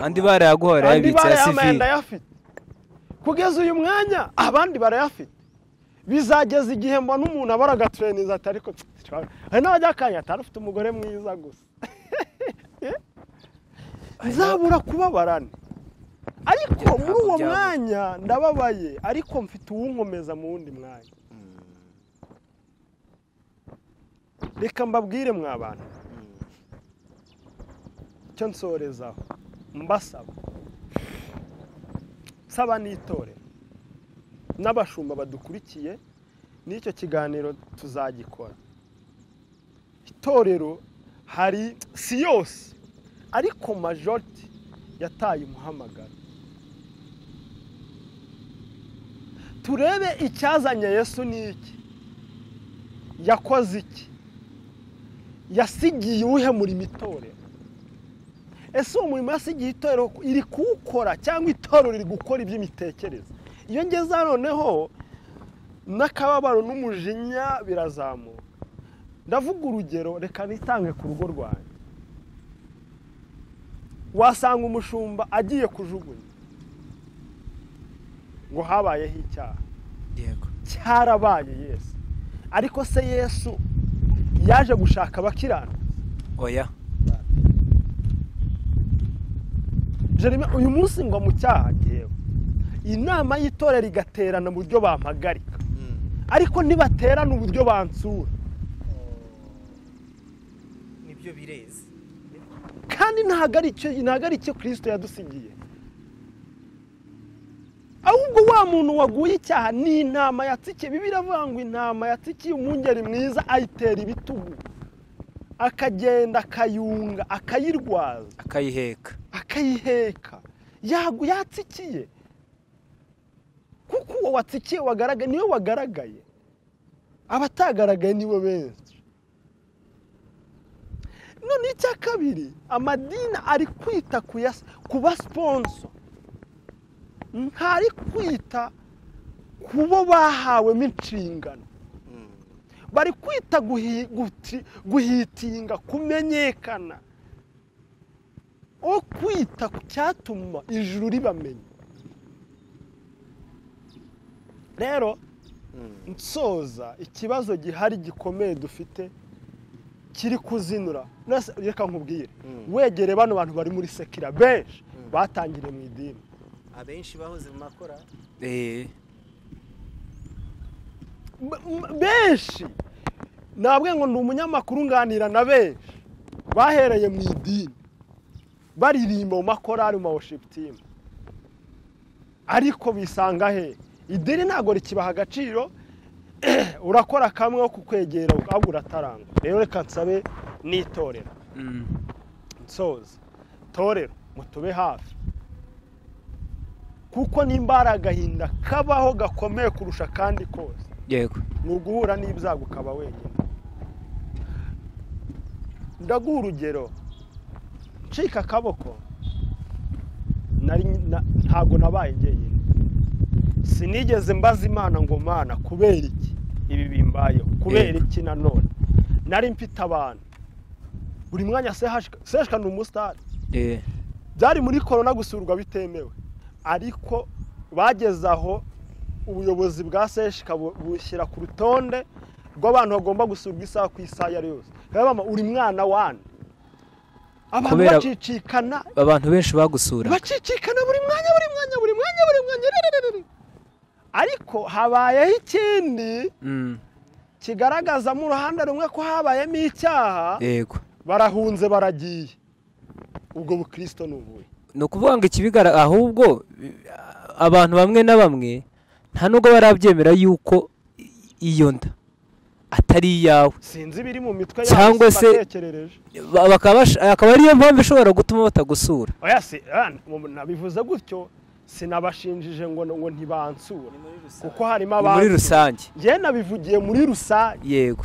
andi barayaguha barayabitse ya sivire ndayafite kugeza uyu mwanya abandi barayafite bizageza igihe mbona umuntu abara agatureniza ati ariko hari n'abajya akanya atari ufite umugore mwiza gusa nzabura kubabarane ariko muri uwo mwanya ndababaye ariko mfite uwunkomeza mu wundi mwanya reka mbabwire mwa bantu icyo nsorezaho mbasaba nsaba n'itore n'abashumba badukurikiye n'icyo kiganiro tuzagikora itorero hari si yose ariko majoriti yataye umuhamagaro turebe icyazanye yesu ni iki yakoze iki yasigiye uwuhemurimo itorero ese uwo murimo yasigiye itorero iri kuwukora cyangwa itorero riri gukora iby'imitekerereze iyo ngeze noneho n'akababaro n'umujinya birazamuka ndavuga urugero reka nitange ku rugo rwanjye wasanga umushumba agiye kujugunya ngo habayeho icyaha cyarabaye yesu ariko se yesu yaje gushaka abakirana oya jerime uyu munsi ngo mu cyaha ngewe inama y'itorero igaterana uburyo bampagarika ariko ntibaterana uburyo bansura ibyo birezi kandi ntabwo ari icyo ntabwo ari icyo kirisito yadusigiye ahubwo wa muntu waguye icyaha ni intama yatsikiye bibiri avuga ngo intama yatsikiye umwungeri mwiza ayitera ibitugu akagenda akayunga akayirwaza akayiheka akayiheka yagu yatsikiye kuko uwo watsikiye wagaragaye niwe wagaragaye abatagaragaye nibo benshi none icya kabiri amadini ari kwita ku yas- ku basiponso ntari kwita ku bo bahawemo inshingano bari kwita guhi- guti- guhitinga kumenyekana o kwita ku cyatuma ijuru ribamenya rero nsoza ikibazo gihari gikomeye dufite kiri kuzinura Nase- reka nkubwire wegere bano bantu bari muri sekira benshi batangiriye mu idini abenshi bahoze mu makorari eee M- m- benshi ntabwo ngo ni umunyamakuru nganira na benshi bahereye mu idini baririmba mu makorari mu worship team ariko bisanga he idini ntabwo rikibaha agaciro urakora kamwe ko kukwegera ahubwo urataranga rero reka nsabe n'itorero nsoza torero mutube hafi kuko nimba hari agahinda kabaho gakomeye kurusha akandi kose yego ni uguhura n'ibyago ukaba wenyine ndaguha urugero ncika akaboko nari na- ntabwo nabaye njyenyine sinigeze mbaza imana ngo mana kubera iki ibi bimbayeho kubera iki nanone nari mfite abantu buri mwanya sehashika sehashika ni umusitari eee byari muri korona gusurwa bitemewe ariko bageze aho ubuyobozi bwa seshika bu- bushyira ku rutonde rw'abantu bagomba gusurwa isaha ku isaha iyo ari yose rero mama uri mwana wane abantu Kubera- bacicikana abantu benshi bagusura bacicikana buri mwanya buri mwanya buri mwanya buri mwanya rerererere. ariko habayeho ikindi Mm, kigaragazamo uruhande rumwe ko habayemo icyaha yego barahunze baragiye ubwo bukirisito ni ubuhe ni ukuvuga ngo ikibigara ahubwo eh, abantu bamwe na bamwe nta nubwo barabyemera yuko i- iyo nda atari iyawe sinzi ibiri mu mitwe Cyangwa yabo se- batekerereje Ba- bakaba bash- akaba ariyo mpamvu ishobora gutuma batagusura oya si ah, mu- nabivuze gutyo sinabashinjije ngo ngo ntibansure kuko harimo Ni abantu muri rusange njye nabivugiye muri rusange yego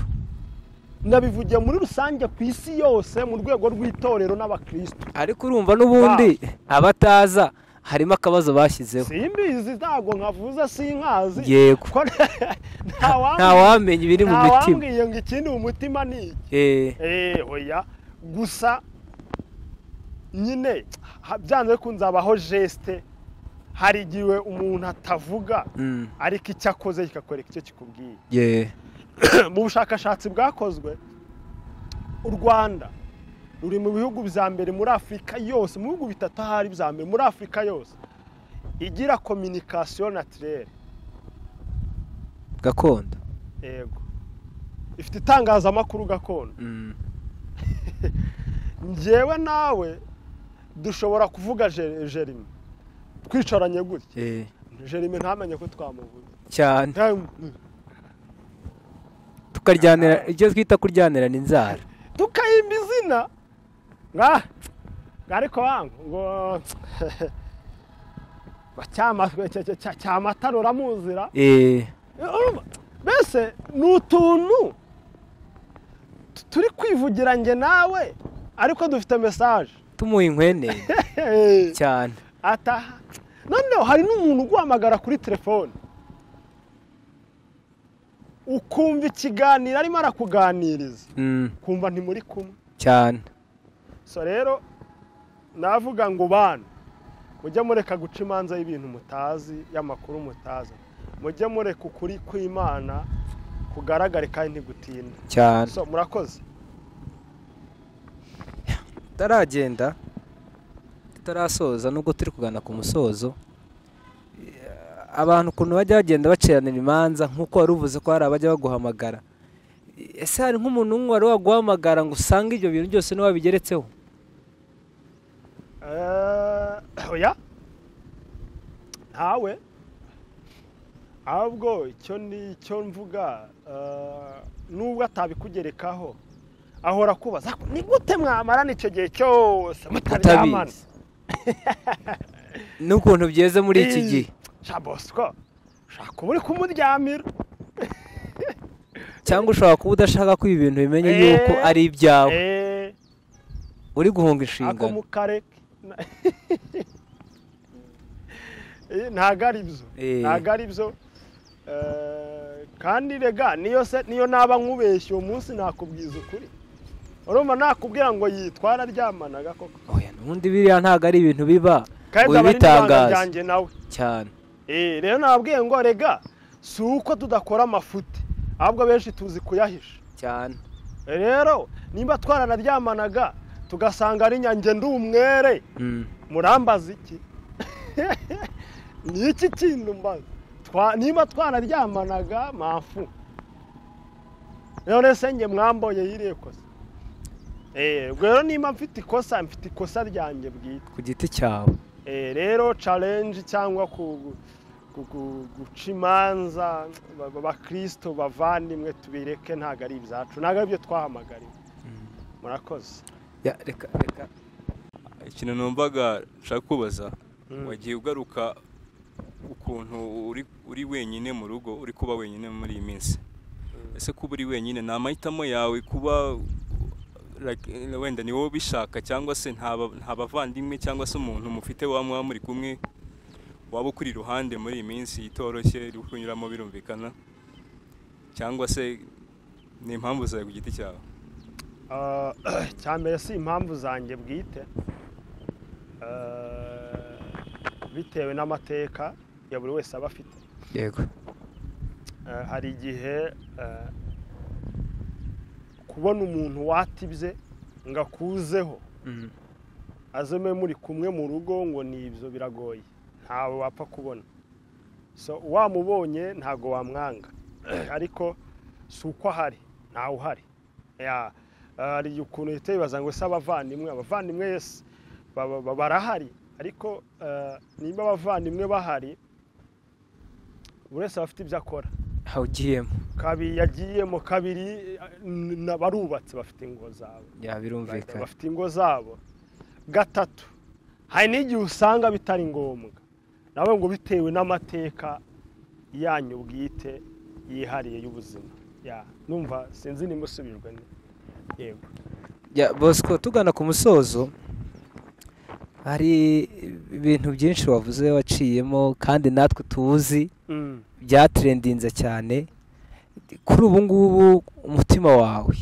nabivugiye muri rusange ku isi yose mu rwego rw'itorero n'abakristo ariko urumva n'ubundi abataza harimo akabazo bashyizeho simbizi ntabwo nkavuze sinkazi Yego. Ko- nta nta wambwiye- wamenya ibiri mu nta mitima wambwiye ngo ikindi mu mutima ni iki Eh, Eh, oya gusa nyine ha- byanze bikunze habaho jesite hari igihe umuntu atavuga mm, ariko icyo akoze kikakwereka icyo kikubwiye yeah, mu bushakashatsi bwakozwe u rwanda ruri mu bihugu bya mbere muri afurika yose mu bihugu bitatu ahari bya mbere muri afurika yose igira kominikasiyo natirere gakondo yego ifite itangazamakuru gakondo Mm, njyewe nawe dushobora kuvuga Je- jerime twicaranye gutya eh, jerime ntamenye ko twamuvuze cyane Nta- tukaryanira ibyo twita kuryanirana inzara tukayimba izina nka ariko wangu ngo Cyama- cya- cya- cya- cyamatara uramuzira Eh, Urumva? mbese ni utuntu tu- turi kwivugira njye nawe ariko dufite mesaje tumuha inkwene cyane ataha noneho hari n'umuntu uguhamagara kuri telefone ukumva ikiganiro arimo arakuganiriza Mm, ukumva ntimuri kumwe cyane so rero navuga ngo bana mujye mureka guca imanza y'ibintu mutazi y'amakuru mutazi mujye mureka ukuri kw'imana kugaragare kandi ntigutinda cyane so murakoze tutaragenda tutarasoza nubwo turi kugana ku musozo eh, abantu ukuntu bajya bagenda baciranira imanza nk'uko wari uvuze ko hari abajya baguhamagara ese hari nk'umuntu umwe wari waguhamagara ngo usange ibyo bintu byose niwe wabigeretseho Eh, oya ntawe ahubwo icyo ni icyo mvuga eh, nubwo atabikugerekaho ahora kubaza "Ako, ni gute mwamarana icyo gihe cyose mutaryamana Mutabizi. n'ukuntu byeze muri iki Ii, gihe sha bosco ushaka kuba uri kumuryamira cyangwa ushobora kuba udashaka ko ibi bintu bimenya Eh. yuko ari ibyawe Eh, uri ako guhunga inshingano mu kare na- Eh, ntago ari byo Eh. ntago ari byo Eh, kandi rega niyo se niyo naba nkubeshye uwo munsi nakubwiza ukuri urumva nakubwira ngo yitwara aryamanaga koko Oya, ubundi biriya ntabwo ari ibintu biba kandi aba ari n'ibanga ubitangaza ryanjye nawe cyane Eh, rero nababwiye ngo rega si uko tudakora amafuti ahubwo benshi tuzi kuyahisha cyane rero nimba twaranaryamanaga tugasanga ari nyange ndi umwere Mm. murambaza iki ni iki kintu mbaza Twa- niba twanaryamanaga mafu none se njye mwamboye yiriye kosa Eh, ubwo rero nimba mfite ikosa mfite ikosa ryanjye bwite ku giti cyawe Eh, rero challenge cyangwa ku- ku- ku- guca imanza ba- ba- abakirisito bavandimwe tubireke ntabwo ari ibyacu ntabwo ari byo twahamagariwe murakoze Ya, reka reka ikintu numvaga nshaka kubaza Mm. wagiye ugaruka ukuntu uri uri wenyine mu rugo uri kuba wenyine muri iyi minsi ese kuba uri wenyine ni amahitamo yawe kuba like, eh, wenda ni wowe ubishaka cyangwa se nta ba- nta bavandimwe cyangwa se umuntu mufite wa mwaba muri kumwe waba ukuri iruhande muri iyi minsi itoroshye iri kunyuramo birumvikana cyangwa se ni impamvu zawe ku giti cyawe Ah, cyambere si impamvu zanjye bwite Ah, bitewe n'amateka ya buri wese aba afite yego Ah, hari igihe ah, kubona umuntu watibye ngo akuzeho Mm. azeme muri kumwe mu rugo ngo ni ibyo biragoye ntawe wapfa kubona so wamubonye ntabwo wamwanga ariko si uko ahari ntawe uhari Ya, hari igihe ukuntu uhita wibaza ngo ese abavandimwe abavandimwe yes, ba- ba- barahari ariko eh, nimba abavandimwe bahari buri wese aba afite ibyo akora aho ugiyemo kabiri yagiyemo kabiri eh, n- barubatse bafite ingo zabo yabirumvikana bafite ingo zabo gatatu hari n'igihe usanga bitari ngombwa nawe ngo bitewe n'amateka yanyu bwite yihariye y'ubuzima Ya, numva sinzi nimba usubijwe ni- yego ya bosco tugana ku musozo hari ibintu byinshi wavuze waciyemo kandi natwe tuzi Mm, byatrendinze cyane kuri ubu ngubu umutima wawe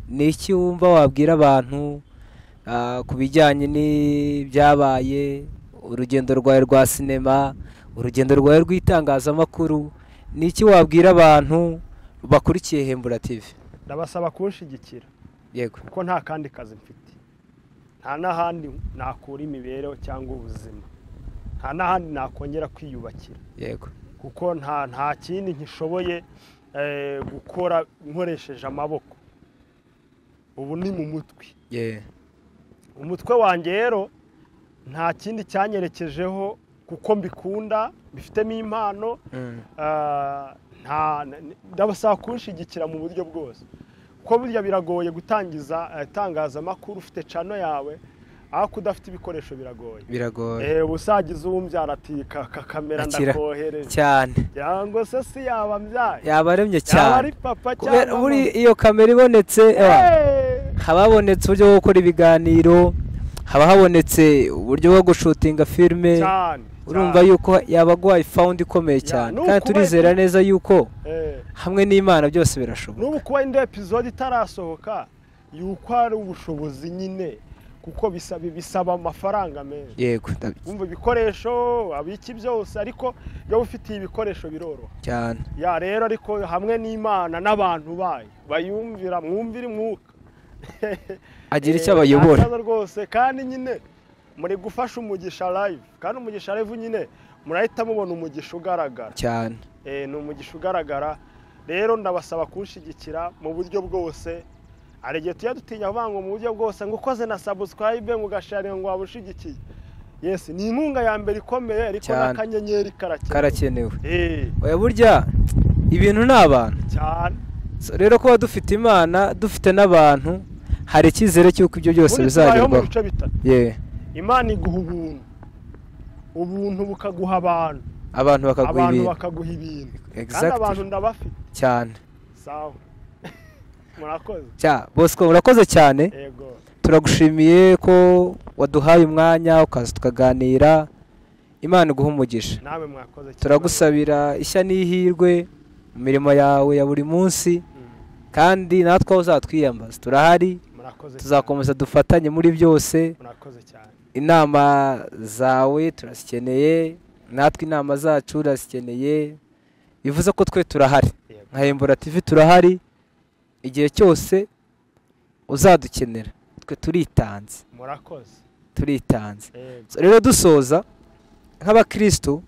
ni iki wumva wabwira abantu ah, ku bijyanye n'ibyabaye urugendo rwawe rwa sinema urugendo rwawe rw'itangazamakuru ni iki wabwira abantu bakurikiye hembura tivi ndabasaba kunshyigikira yego kuko nta kandi kazi mfite nta n'ahandi nakura imibereho cyangwa ubuzima nta n'ahandi nakongera kwiyubakira yego kuko nta nta kindi ntishoboye eh, gukora nkoresheje amaboko ubu ni mu mutwe ye umutwe wanjye rero nta kindi cyanyerekejeho kuko mbikunda mbifitemo impano Mm. ah, nta n- ndabasaba kunshyigikira mu buryo bwose kuko burya biragoye gutangiza eh, itangazamakuru ufite cano yawe ariko udafite ibikoresho biragoye biragoye Eh, uba usagiza uwumbyara ati "Ka- ka kamera Akira. ndakohereje cyane cyangwa se si yaba mbyaye yaba aremye yaba ari cyane papa kubera cyangwa buri mama. iyo kamera ibonetse ewa, Eh, haba habonetse uburyo bwo gukora ibiganiro haba habonetse uburyo bwo gushutinga filime cyane urumva cyane. yuko yaba aguhaye fawundi ikomeye Ya, cyane ni kandi ukuba- turizera neza yuko Eh, hamwe n'imana byose birashoboka n'ubu kuba indi epizode itarasohoka yuko ari ubushobozi nyine kuko bisaba bisaba amafaranga menshi yego ndabyo- wumva ibikoresho abiki byose ariko iyo ufitiye ibikoresho biroroha cyane ya rero ariko hamwe n'imana n'abantu bayo bayumvira mwumvire umwuka agira icyo abayobora Nta kibazo rwose kandi nyine muri gufasha umugisha live kandi umugisha live nyine murahita mubona umugisha ugaragara cyane Eh, ni umugisha ugaragara rero ndabasaba kunshyigikira mu buryo bwose hari igihe tujya dutinya kuvuga ngo mu buryo bwose ngo ukoze na sabusikarayibe ngo ugasharira ngo waba ushyigikiye yesi ni inkunga ya mbere ikomeye ariko Cyane. n'akanyenyeri karakenewe karakenewe Eh, oya burya ibintu ni abantu cyane So, rero kuba dufite imana dufite n'abantu hari icyizere cy'uko ibyo byose Ubundi tubayeho mu bizagerwaho bice bitatu yewe imana iguha ubuntu ubuntu bukaguha abantu abantu bakaguha abantu ibintu bakaguha ibintu kandi Exactly. abantu ndabafite cyane sawa murakoze Cya- bosco murakoze cyane yego turagushimiye ko waduhaye umwanya ukaza tukaganira imana iguha umugisha nawe mwakoze cyane. turagusabira ishya n'ihirwe mu mirimo yawe ya buri munsi Mm, kandi natwe aho uzatwiyambaza turahari murakoze cyane. tuzakomeza dufatanye muri byose murakoze cyane inama zawe turazikeneye natwe inama zacu urazikeneye bivuze ko twe turahari yego nka hembura tivi turahari igihe cyose uzadukenera twe turitanze murakoze turitanze yego So, rero dusoza nk'abakirisitu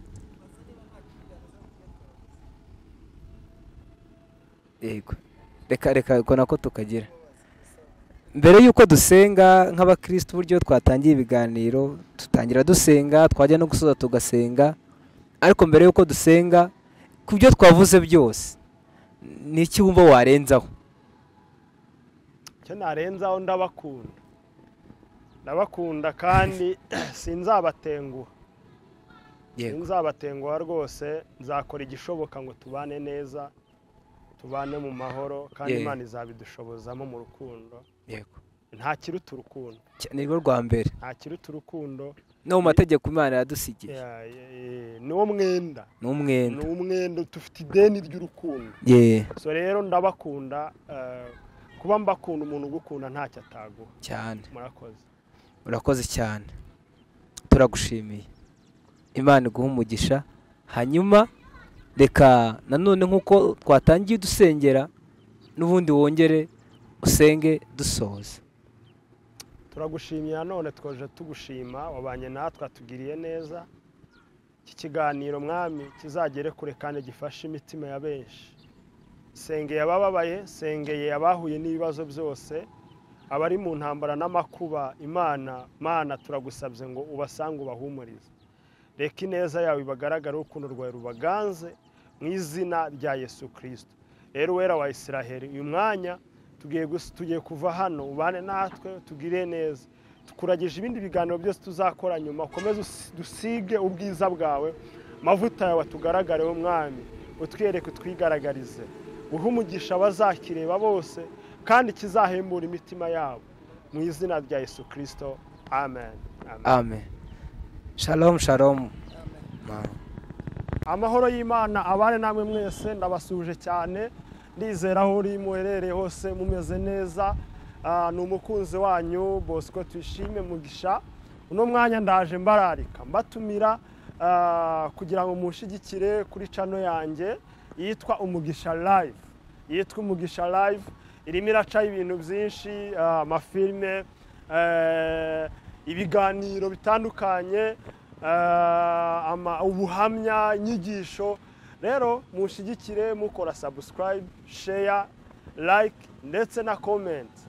yego reka reka ko nako tukagira mbere y'uko dusenga nk'abakirisitu uburyo twatangiye ibiganiro tutangira dusenga twajya no gusoza tugasenga ariko mbere y'uko dusenga ku byo twavuze byose ni iki wumva warenzaho icyo narenzaho ndabakunda ndabakunda kandi sinzabatenguha sinzabatenguha rwose nzakora igishoboka ngo tubane neza tubane mu mahoro kandi Yego. imana izabidushobozamo mu rukundo yego nta kiruta urukundo Cya- ni rwo rwa mbere nta kiruta urukundo no mu mategeko imana yadusigiye Ya- ya- ya- ni wo mwenda ni ni umwenda umwenda dufite ideni ry'urukundo yewe so rero ndabakunda eh, kuba mbakunda umuntu ugukunda ntacyo ataguha cyane murakoze urakoze cyane turagushimiye imana iguha umugisha hanyuma reka nanone nk'uko twatangiye dusengera n'ubundi wongere usenge dusoza turagushimiye nanone twaje tugushima wabanye natwe atugiriye neza iki kiganiro mwami kizagere kure kandi gifashe imitima ya benshi sengeye abababaye sengeye abahuye n'ibibazo byose abari mu ntambara n'amakuba imana mana turagusabye ngo ubasange ubahumurize reka ineza yawe ibagaragare urukundo rwawe rubaganze mu izina rya yesu kirisito rero wera wa isiraheli uyu mwanya tugiye gus- tugiye kuva hano ubane natwe tugire neza tukuragije ibindi biganiro byose tuzakora nyuma ukomeze usi- dusige ubwiza bwawe amavuta yawe tugaragareho mwami utwereke twigaragarize guha umugisha abazakireba bose kandi kizahembura imitima yabo mu izina rya yesu kirisito amen Amen. amen shalom shalom amahoro y'imana abane namwe mwese ndabasuhuje cyane ndizera aho uri muherereye hose mumeze neza Ah, ni umukunzi wanyu bosco tuyishime mugisha uno mwanya ndaje mbararika mbatumira ah, kugira ngo munshyigikire kuri cano yanjye yitwa umugisha live yitwa umugisha live irimo iracaho ibintu byinshi ah, amafilime eh, ibiganiro bitandukanye eh, ama- ubuhamya inyigisho rero mushyigikire mukora subscribe share like ndetse na comment